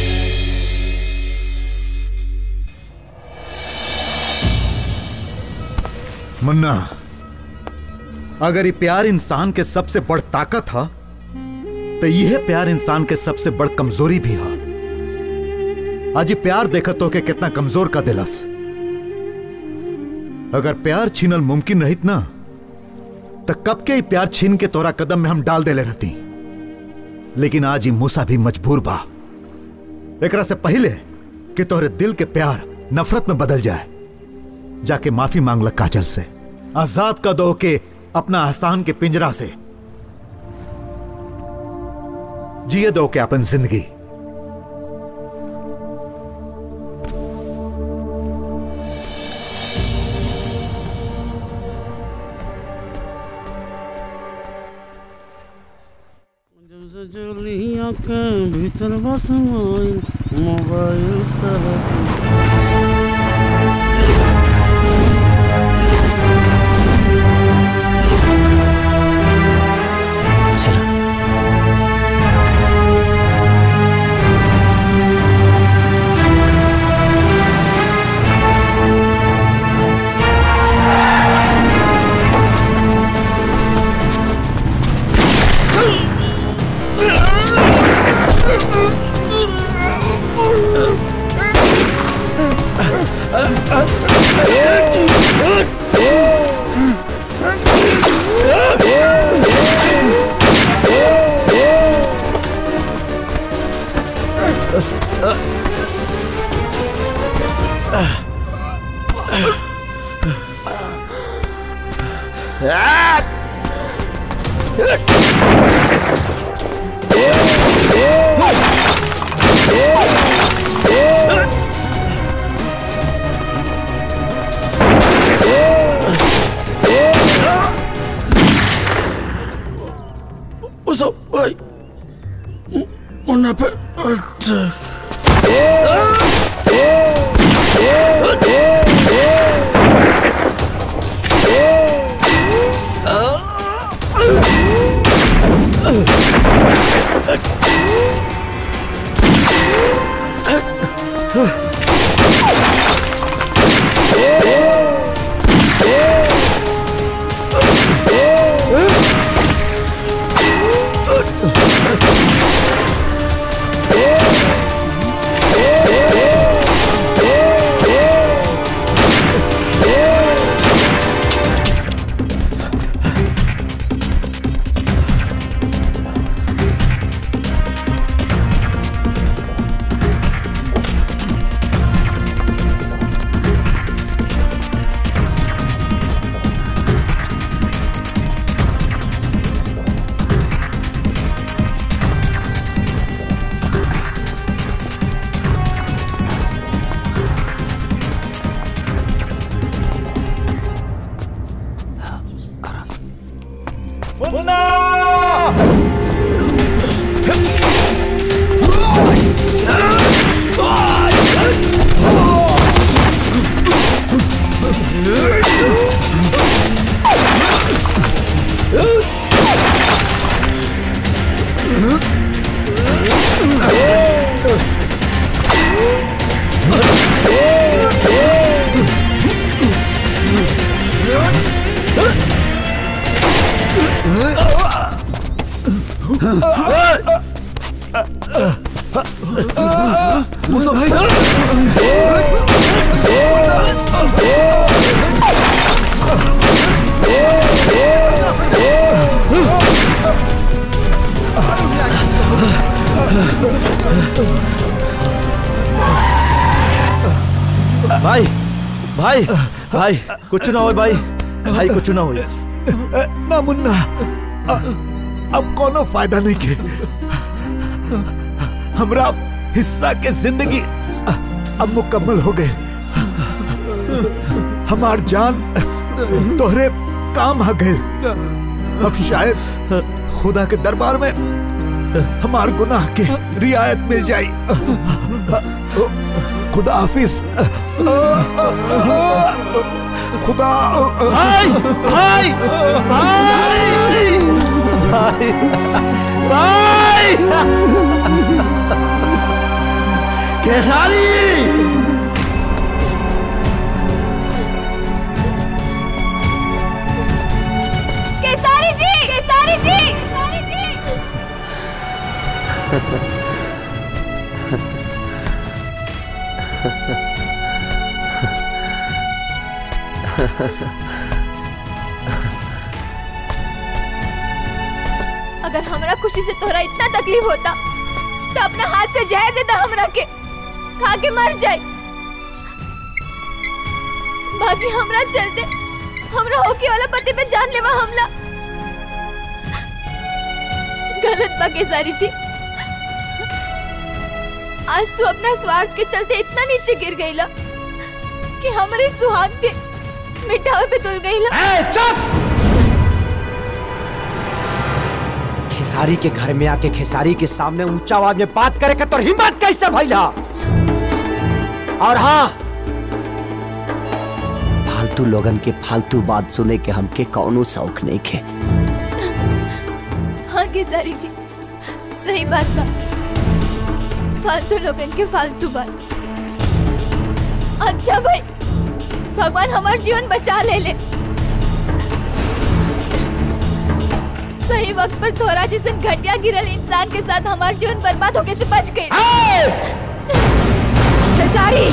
मुन्ना अगर ये प्यार इंसान के सबसे बड़ ताकत है तो यह प्यार इंसान के सबसे बड़ कमजोरी भी है आज ये प्यार देखत हो के कितना कमजोर का दिलस अगर प्यार छीनल मुमकिन रहित ना तो कब के ही प्यार छीन के तोरा कदम में हम डाल देले रहती लेकिन आज ही मूसा भी मजबूर बा एकरा से पहले कि तोहरे दिल के प्यार नफरत में बदल जाए जाके माफी मांग ल काजल से आजाद का दो के अपना आस्थान के पिंजरा से जिए दो के अपन जिंदगी जलिया के भीतर बस मोबाइल मोबाइल What's up, भाई मुन्ना पे अटैक मुसा भाई भाई भाई भाई कुछ ना हो भाई भाई कुछ ना हो ना मुन्ना अ- अब कोनो फायदा नहीं के हमरा हिस्सा के जिंदगी अ- अब मुकम्मल हो गए हमार जान तोहरे काम आ गए अब शायद खुदा के दरबार में हमार गुनाह के रियायत मिल जाई खुदा हाफिज खुदा भाई भाई भाई भाई भाई केसारी केसारी जी केसारी जी केसारी जी अगर हमरा खुशी से तोहरा इतना तकलीफ होता तो अपना हाथ से जहर देता हमरा के खा के मर जाए बाकी हमरा चलते हमरा होके वाला पति पे जानलेवा हमला गलत बा केसारी जी आज तू अपना स्वार्थ के चलते इतना नीचे गिर गईला कि हमारे सुहाग के मिटावे पे तुल गईला चुप खेसारी के घर में आके खेसारी के सामने ऊंचा आवाज में बात करे का तो हिम्मत कैसे भैला और हाँ फालतू लोगन के फालतू बात सुने के हमके कौनो शौक नहीं खे हाँ केसारी जी सही बात बा फालतू लोगन के फालतू बात अच्छा भाई भगवान हमार जीवन बचा ले ले सही वक्त पर थोड़ा जिसे घटिया गिरल इंसान के साथ हमार जीवन बर्बाद होके से बच गई खेसारी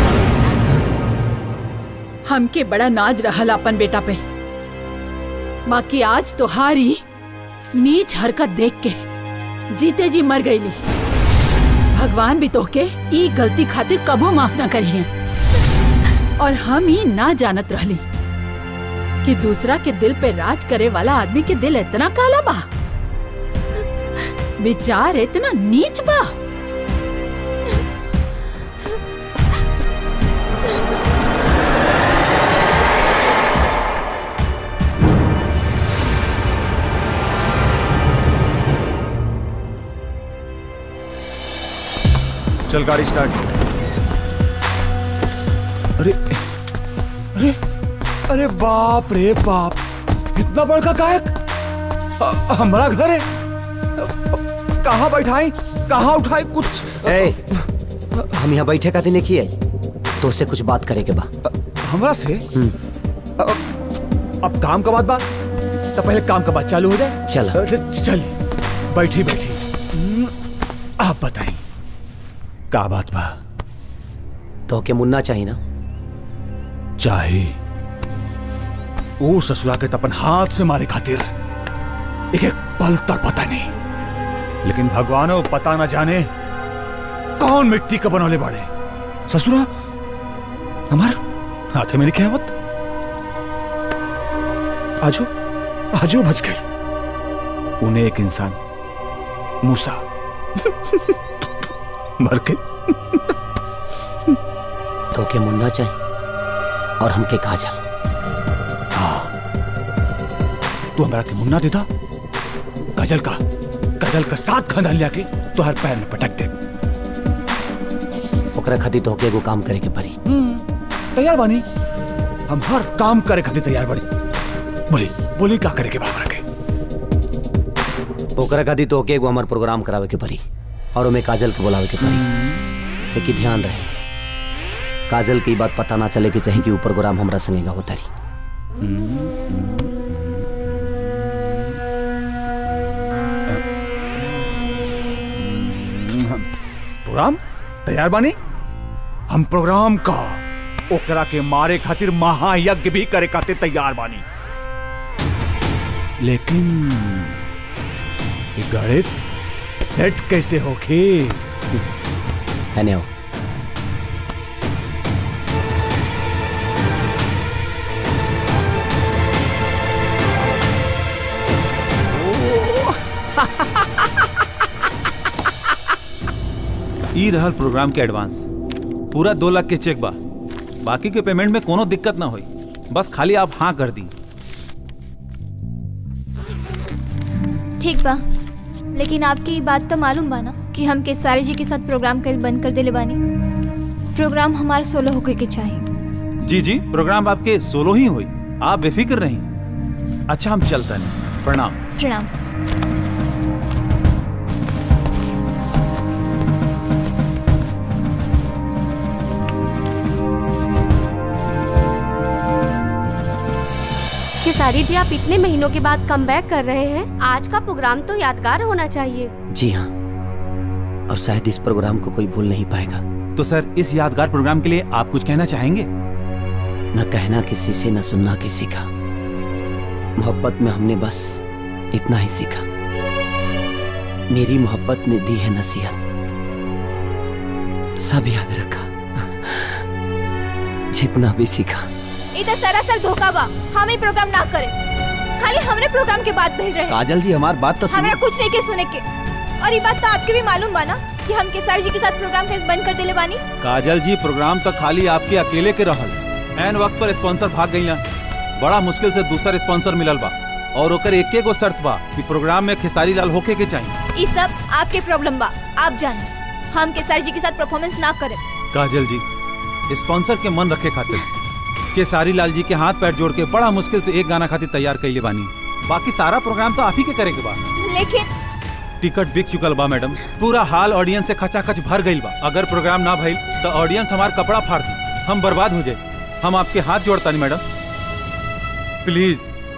हमके बड़ा नाज रहल अपन बेटा पे बाकी आज तोहारी नीच हरकत देख के जीते जी मर गईली भगवान भी तोहके ई गलती खातिर कबो माफ ना करिए और हम ही ना जानत रहली कि दूसरा के दिल पे राज करे वाला आदमी के दिल इतना काला बा विचार इतना नीच बा चल गाड़ी स्टार्ट अरे अरे अरे बाप रे बाप इतना बड़का गायक अ- हमारा घर है कहाँ बैठाई कहाँ उठाई कुछ ए, हम यहाँ बैठे का दिन की है तो से कुछ बात करे के बा हमरा से अब काम का बात बात तो पहले काम का बात चालू हो जाए चल अरे, चल बैठी बैठी हम्म, आप बताएं का बात बा तो के मुन्ना चाहिए ना चाहे वो ससुरा के तपन हाथ से मारे खातिर एक एक पल तक पता नहीं लेकिन भगवानो पता ना जाने कौन मिट्टी का बनौले बाड़े ससुरा हमार हाथे में लिखे आवत आजो आजो बच गई उन्हें एक इंसान मूसा मर के तो के मुन्ना चाहिए और हमके काजल हाँ तू हमारा के मुन्ना देता गजल का गजल का साथ खानदान लिया के तो हर पैर में पटक दे ओकरा खातिर तो के एगो काम करे के पड़ी तैयार बानी हम हर काम करे खातिर तैयार बानी बोली बोली का करे के बाबरा के ओकरा खातिर तो के एगो हमार प्रोग्राम करावे के पड़ी और ओमे काजल के बुलावे के पड़ी लेकिन ध्यान रहे काजल की बात पता ना चले कि चाहे कि ऊ प्रोग्राम हमरा संगेगा होता रही प्रोग्राम तैयार बानी हम प्रोग्राम का ओकरा के मारे खातिर महायज्ञ भी करे खातिर तैयार बानी लेकिन ये गणित सेट कैसे होखे है नहीं ई रहल प्रोग्राम के एडवांस पूरा दो लाख के चेक बा बाकी के पेमेंट में कोनो दिक्कत ना होई बस खाली आप हाँ कर दी ठीक बा लेकिन आपके ये बात तो मालूम बा ना कि हम केसारी जी के साथ प्रोग्राम कल बंद कर देले बानी प्रोग्राम हमारा सोलो होके के चाहिए जी जी प्रोग्राम आपके सोलो ही हुई आप बेफिक्र रहीं अच्छा हम चलता नहीं प्रणाम प्रणाम खेसारी जी आप इतने महीनों के बाद कम बैक कर रहे हैं आज का प्रोग्राम तो यादगार होना चाहिए जी हाँ और शायद इस प्रोग्राम को कोई भूल नहीं पाएगा तो सर इस यादगार प्रोग्राम के लिए आप कुछ कहना चाहेंगे न कहना किसी से न सुनना किसी का मोहब्बत में हमने बस इतना ही सीखा मेरी मोहब्बत ने दी है नसीहत सब याद रखा जितना भी सीखा ये तो सरासर धोखा बा हम ही प्रोग्राम ना करें खाली हमरे प्रोग्राम के बाद भेज रहे हैं काजल जी हमारी बात तो हमरा कुछ नहीं के सुने के और ये बात तो आपके भी मालूम बा ना कि हम केसारी जी के साथ प्रोग्राम कैसे बंद कर देले बानी काजल जी प्रोग्राम तो खाली आपके अकेले के रहल एन वक्त पर स्पॉन्सर भाग गई बड़ा मुश्किल से दूसरा स्पॉन्सर मिलल बा और ओकर एके गो शर्त बा कि प्रोग्राम में खेसारी लाल होके के चाहिए ये सब आपके प्रॉब्लम बा आप जाने हम केसारी जी के साथ परफॉर्मेंस ना करें काजल जी स्पॉन्सर के मन रखे खातिर केसारी लाल जी के हाथ पैर जोड़ के बड़ा मुश्किल से एक गाना खातिर तैयार कैले बानी बाकी सारा प्रोग्राम तो आप ही के करेंगे बा लेकिन टिकट बिक चुकल बा मैडम पूरा हाल ऑडियंस से खचाखच भर गईल बा अगर प्रोग्राम ना भइल तो ऑडियंस हमार कपड़ा फाड़ दी हम बर्बाद हो जाए हम आपके हाथ जोड़ता नहीं मैडम प्लीज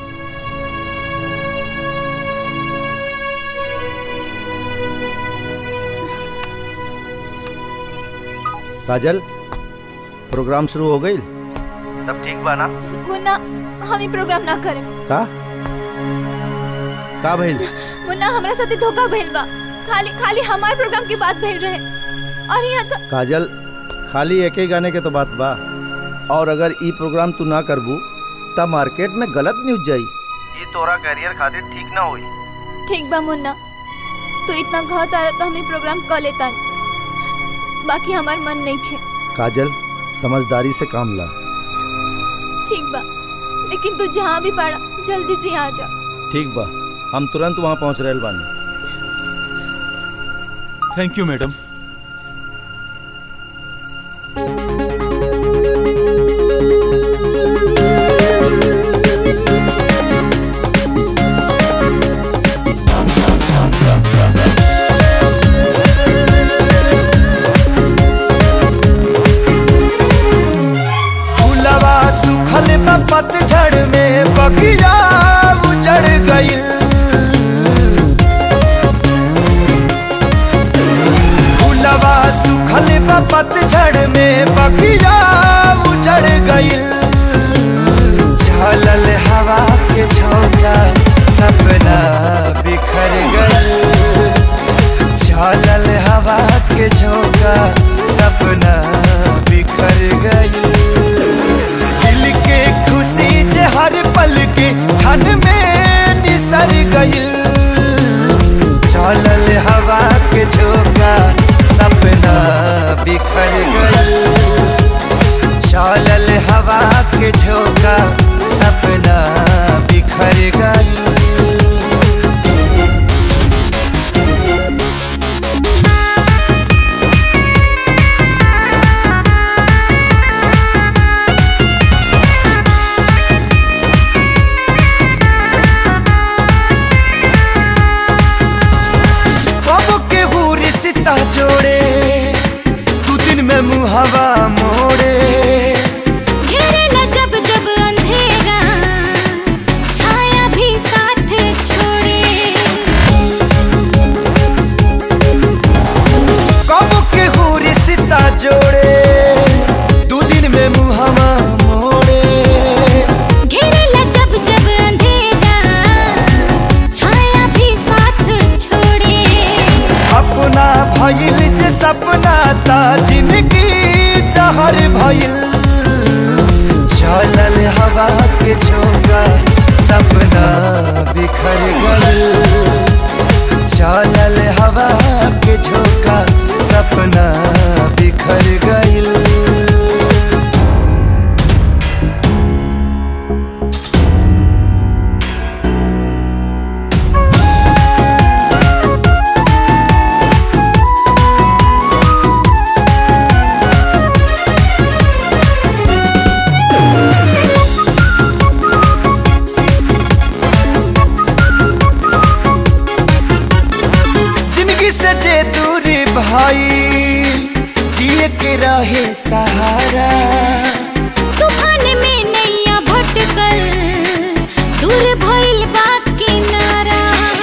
काजल प्रोग्राम शुरू हो गई सब ठीक बा ना मुन्ना हम ही प्रोग्राम ना करें का का भइल मुन्ना हमरा साथे धोखा भइल बा खाली खाली हमारे प्रोग्राम की बात भेज रहे और यहाँ तो काजल खाली एक ही गाने के तो बात बा और अगर ई प्रोग्राम तू ना करबू तब मार्केट में गलत न्यूज जाई ये तोरा करियर खातिर ठीक ना होई ठीक बा मुन्ना तो इतना घात आ रहा तो हम ही प्रोग्राम कर लेता बाकी हमार मन नहीं खे काजल समझदारी से काम ला ठीक बा लेकिन तू जहाँ भी पड़ा जल्दी से यहाँ आ जा ठीक बा हम तुरंत वहाँ पहुँच रहे बानी थैंक यू मैडम फूलवा सुखल बा पतझड़ में बगिया उजड़ गइल फूलवा सुखल बा पतझड़ में बगिया उजड़ गइल झलल हवा के झोंका सपना बिखर गइल झलल हवा के झोंका सपना बिखर गइल दिल के खुशी जे हर पल के क्षण में निसर गइल चलल हवा के झोंका सपना बिखर गइल चलल हवा के झोंका सपना बिखर गइल कब के रिश्ता जोड़े दू दिन में मुहवा मोड़े घेरेला जब जब अंधेरा छाया भी साथ छोड़े कब के जिंदगी जहर भइल चलल हवा के झोंका सपना बिखर गइल चलल हवा के झोंका सपना बिखर गइल जिंदगी से जे दूरी भाई जिए के रहे सहारा तूफान में नैया भटकल दूर भइल बा किनारा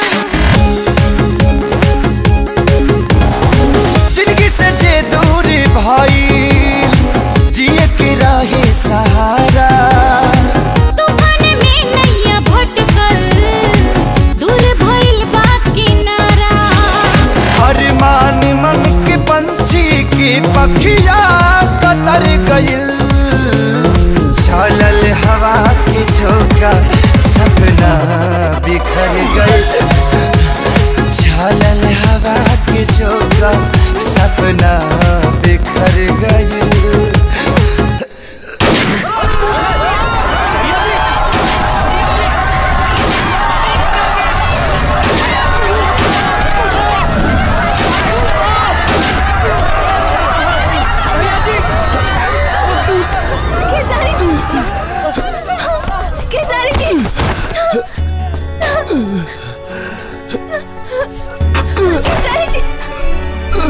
जिंदगी से जे दूरी भाई जिए के रहे सहारा तूफान में नैया भटकल दूर भइल बा किनारा अरमान मन के पंछी की पखिया कतर गइल चलल हवा के झोंका सपना बिखर गइल चलल हवा के झोंका सपना बिखर गइल खेसारी जी खेसारी जी खेसारी जी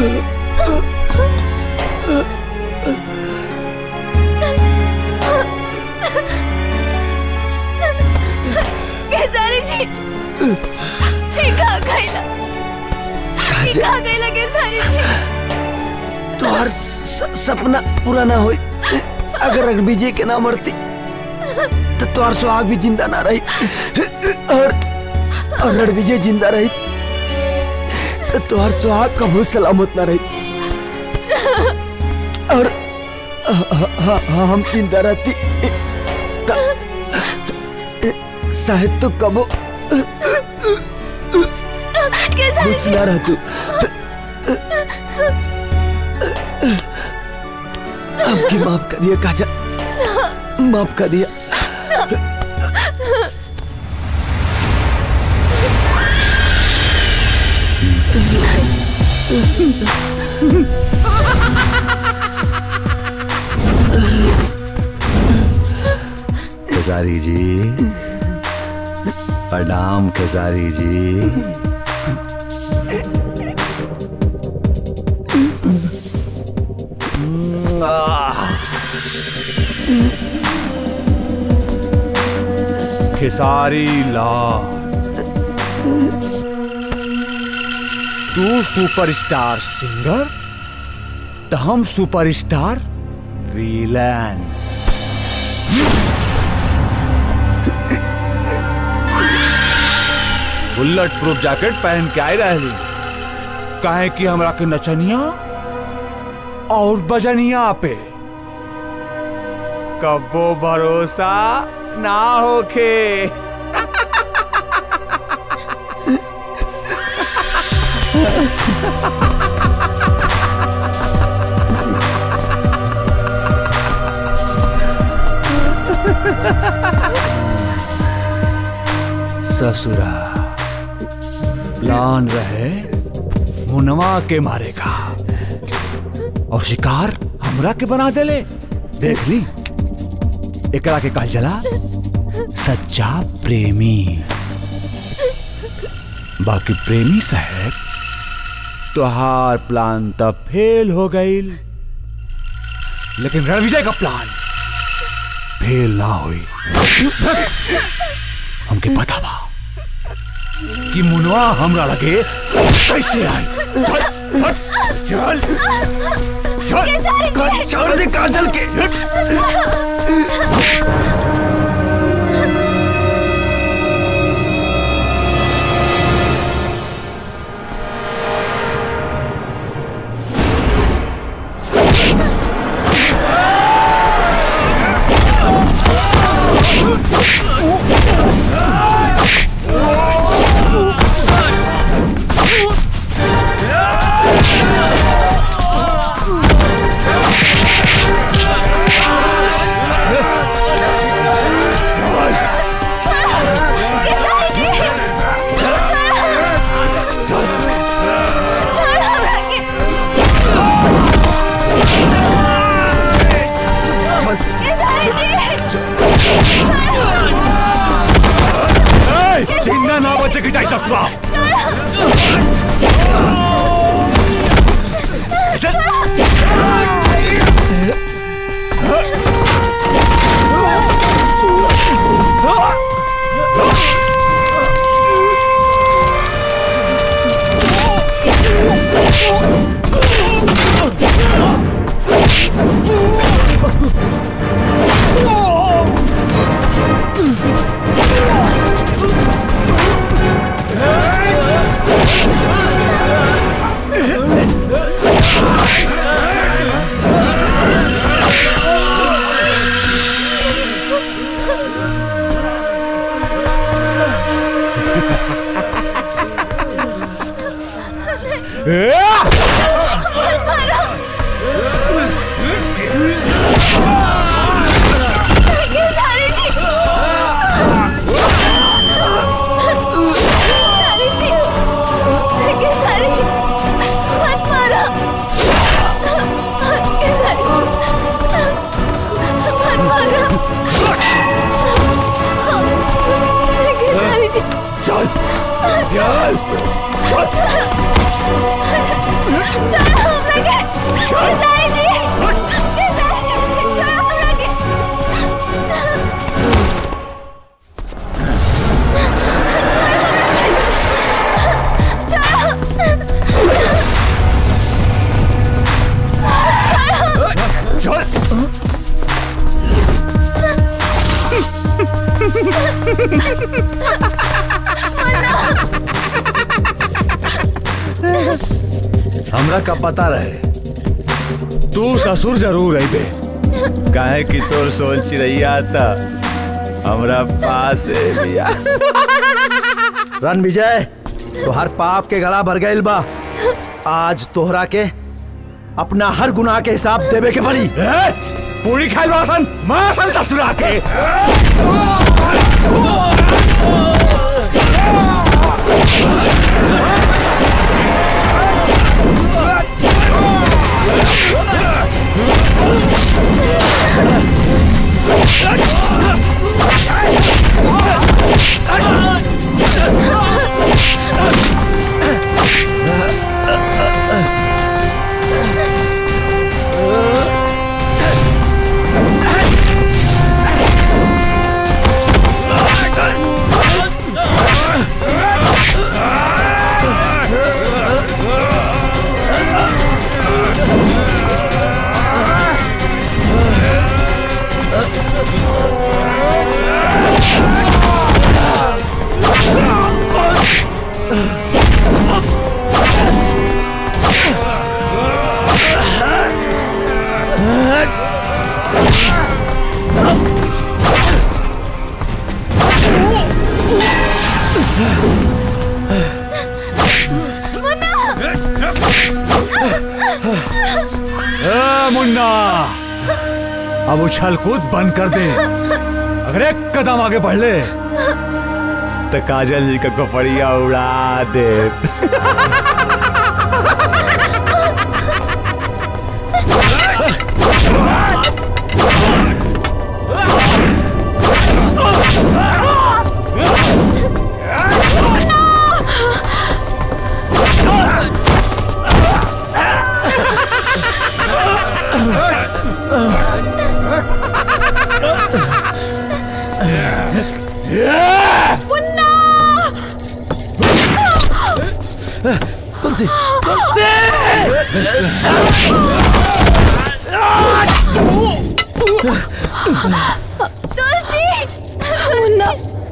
खेसारी जी ये कहाँ गइला ये कहाँ गइला खेसारी जी तोहर स- सपना पूरा ना होई अगर रघुविजय के ना मरती तो तोहर सुहाग भी जिंदा ना रही और और रणविजय जिंदा रही तो तोहर सुहाग कबू सलामत ना रही और ह- ह- ह- हम जिंदा रहती त- शायद तो कबो खुश ना रह तू आपकी माफ कर दिया काजल माफ कर दिया खेसारी जी प्रणाम खेसारी जी खेसारी लाल तू सुपरस्टार सिंगर तो हम superstar villain bulletproof jacket पहन के आए रहली काहे कि हमरा के नचनिया और बजनिया पे कबो भरोसा ना होखे ससुरा प्लान रहे मुनवा के मारेगा और शिकार हमरा के बना देले देख ली एकरा के कहा जला सच्चा प्रेमी बाकी प्रेमी साहब तुहार प्लान तब फेल हो गई लेकिन रणविजय का प्लान फेल ना हुई हमके पता बा कि मुनवा हमरा लगे कैसे आई चल चल छोड़ दे काजल के बचे के जाए ससुरा चल चल हमरा का पता रहे तू ससुर जरूर आई बे काहे कि तोर सोल चिड़ैया था हमरा पास है बिया रन विजय तोहर पाप के गला भर गइल बा आज तोहरा के अपना हर गुनाह के हिसाब देवे के पड़ी पूरी खाइल वासन मासन ससुरा के ए, मुन्ना अब उछल कूद बंद कर दे अगर एक कदम आगे बढ़ ले तो काजल जी का कपड़िया उड़ा दे तुलसी मुन्ना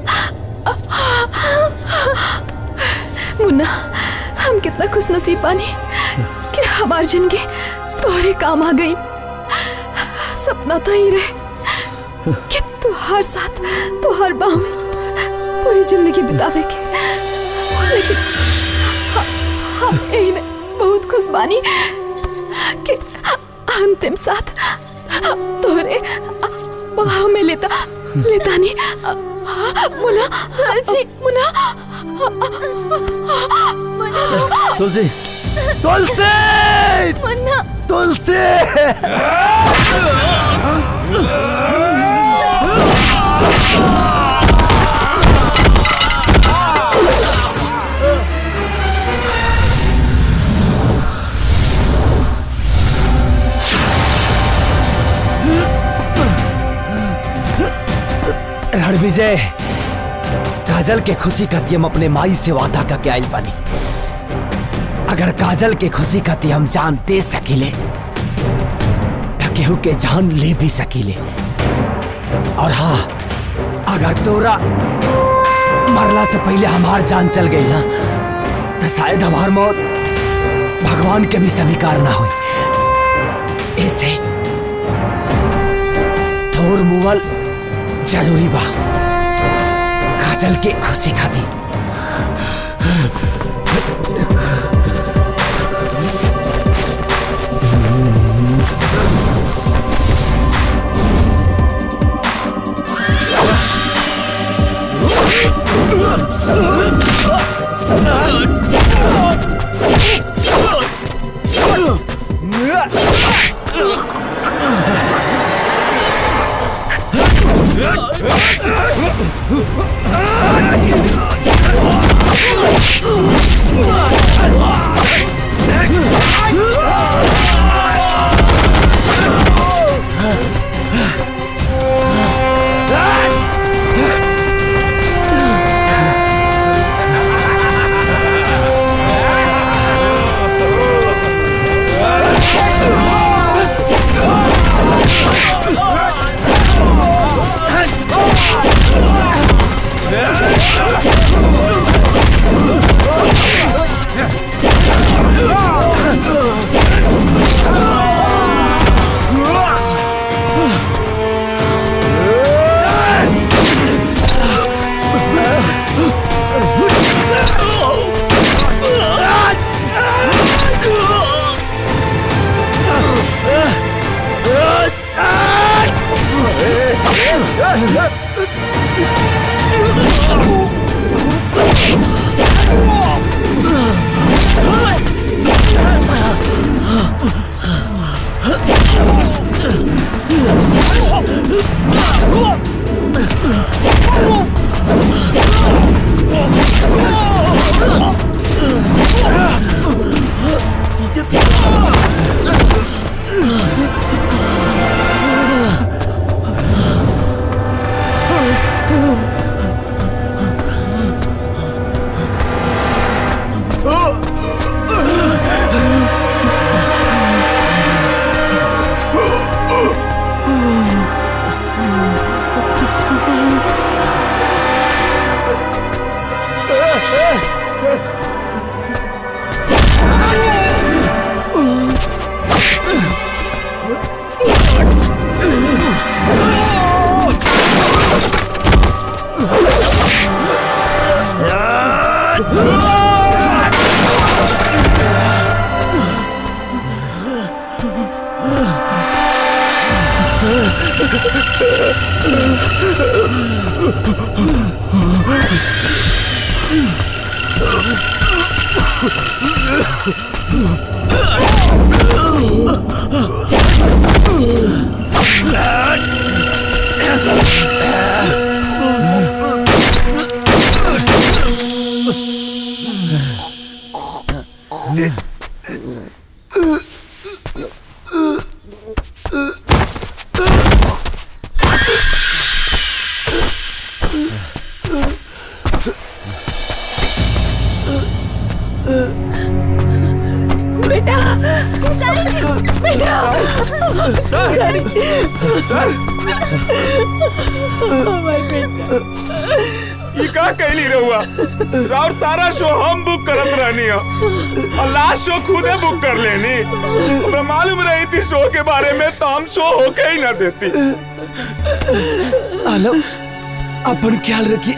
मुन्ना हम कितना खुश नसीब बानी कि हमार जिंदगी तोहरे काम आ गई सपना तो ही रहे कि तुहार साथ तुहार बाह में पूरी जिंदगी बितावे के लेकिन ह- हम यही में बहुत खुश बानी कि अंतिम साथ तोहरे बाह में लेता लेता नहीं मुना हंसी मुना तुलसी तुलसी मुन्ना तुलसी रणविजय काजल के खुशी खाती हम अपने माई से वादा करके आइल बानी अगर काजल के खुशी खाती हम जान दे सकीले तो केहू के जान ले भी सकीले और हाँ अगर तोरा मरला से पहले हमार जान चल गई ना तो शायद हमार मौत भगवान के भी स्वीकार ना हुई ऐसे थोर मुवल जरूरी बा काजल के खुशी खातिर बेटा बेटा सर! सर! हमार बेटा ये का कहली रहुआ और सारा शो हम बुक करत रहनी हो और लास्ट शो खुदे बुक कर लेनी हमरा मालूम रही थी शो के बारे में तो हम शो होके ही ना देती आलम अपन ख्याल रखिए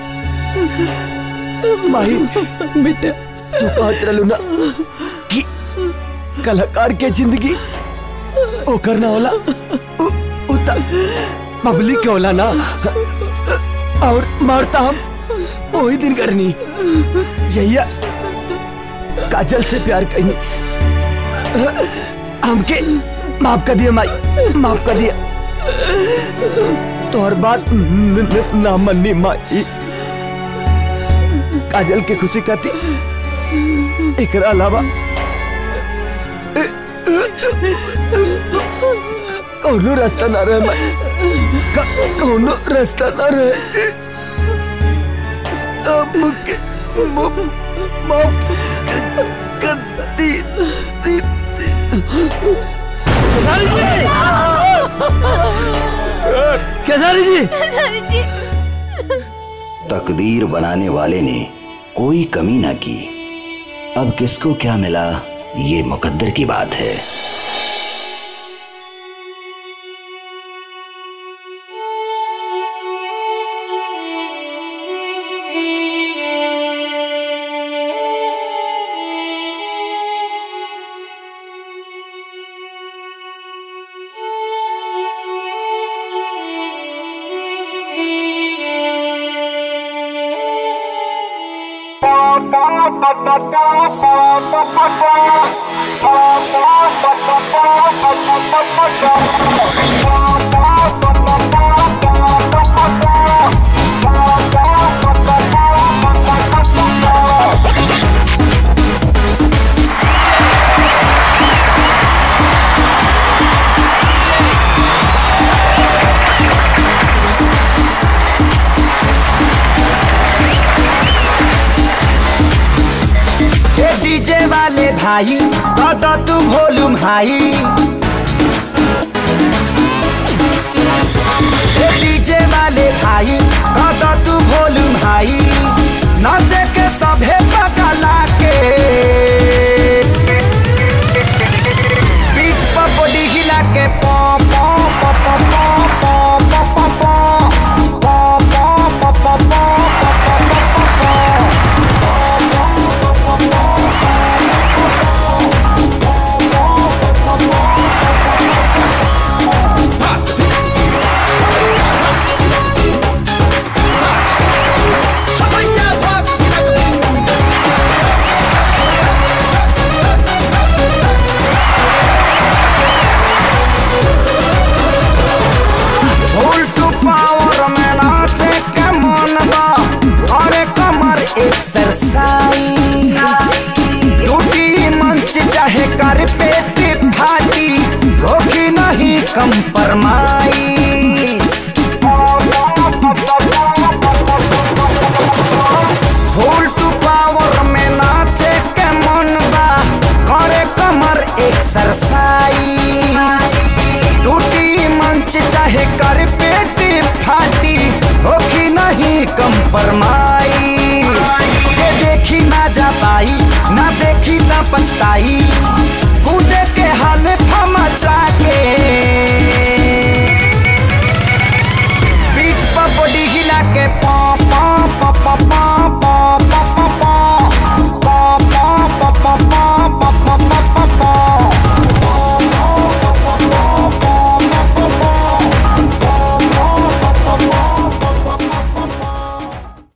माही बेटा तू कहत रहलू ना कि कलाकार के जिंदगी ओ करना होला उ, उ त पब्लिक के होला ना और मारता हम वही दिन करनी जहिया काजल से प्यार करनी हमके माफ कर दिया माई माफ कर दिया तोहर बात न- न- ना मन्नी माई काजल के खुशी खाती एकरा अलावा कौनो रास्ता ना रहे माई कोनो रास्ता न रहे हमके म- माफ कर दी दी केसारी जी तकदीर बनाने वाले ने कोई कमी ना की अब किसको क्या मिला ये मुकद्दर की बात है ए डीजे वाले भाई दादा तू वॉल्यूम हाई ए डीजे वाले भाई दादा तू वॉल्यूम हाई नाचे के सभे पगला के पीठ पर बॉडी हिला के पॉ पॉ पॉ पॉ पॉ पॉ पॉ पॉ पॉ पॉ पॉ पॉ पॉ उल्टू पावर में नाचे के मन बा अरे कमर एक्सरसाइज टूटी मंच चाहे कर पेट फाटी होगी नहीं कंप्रोमाइज उल्टू पावर में नाचे के मन बा करे कमर एक्सरसाइज टूटी मंच चाहे कर पेट फाटी होखी नहीं कंपरमाई जे देखी ना जा पाई ना देखी ना पछताई कूदे के हाल फमचा के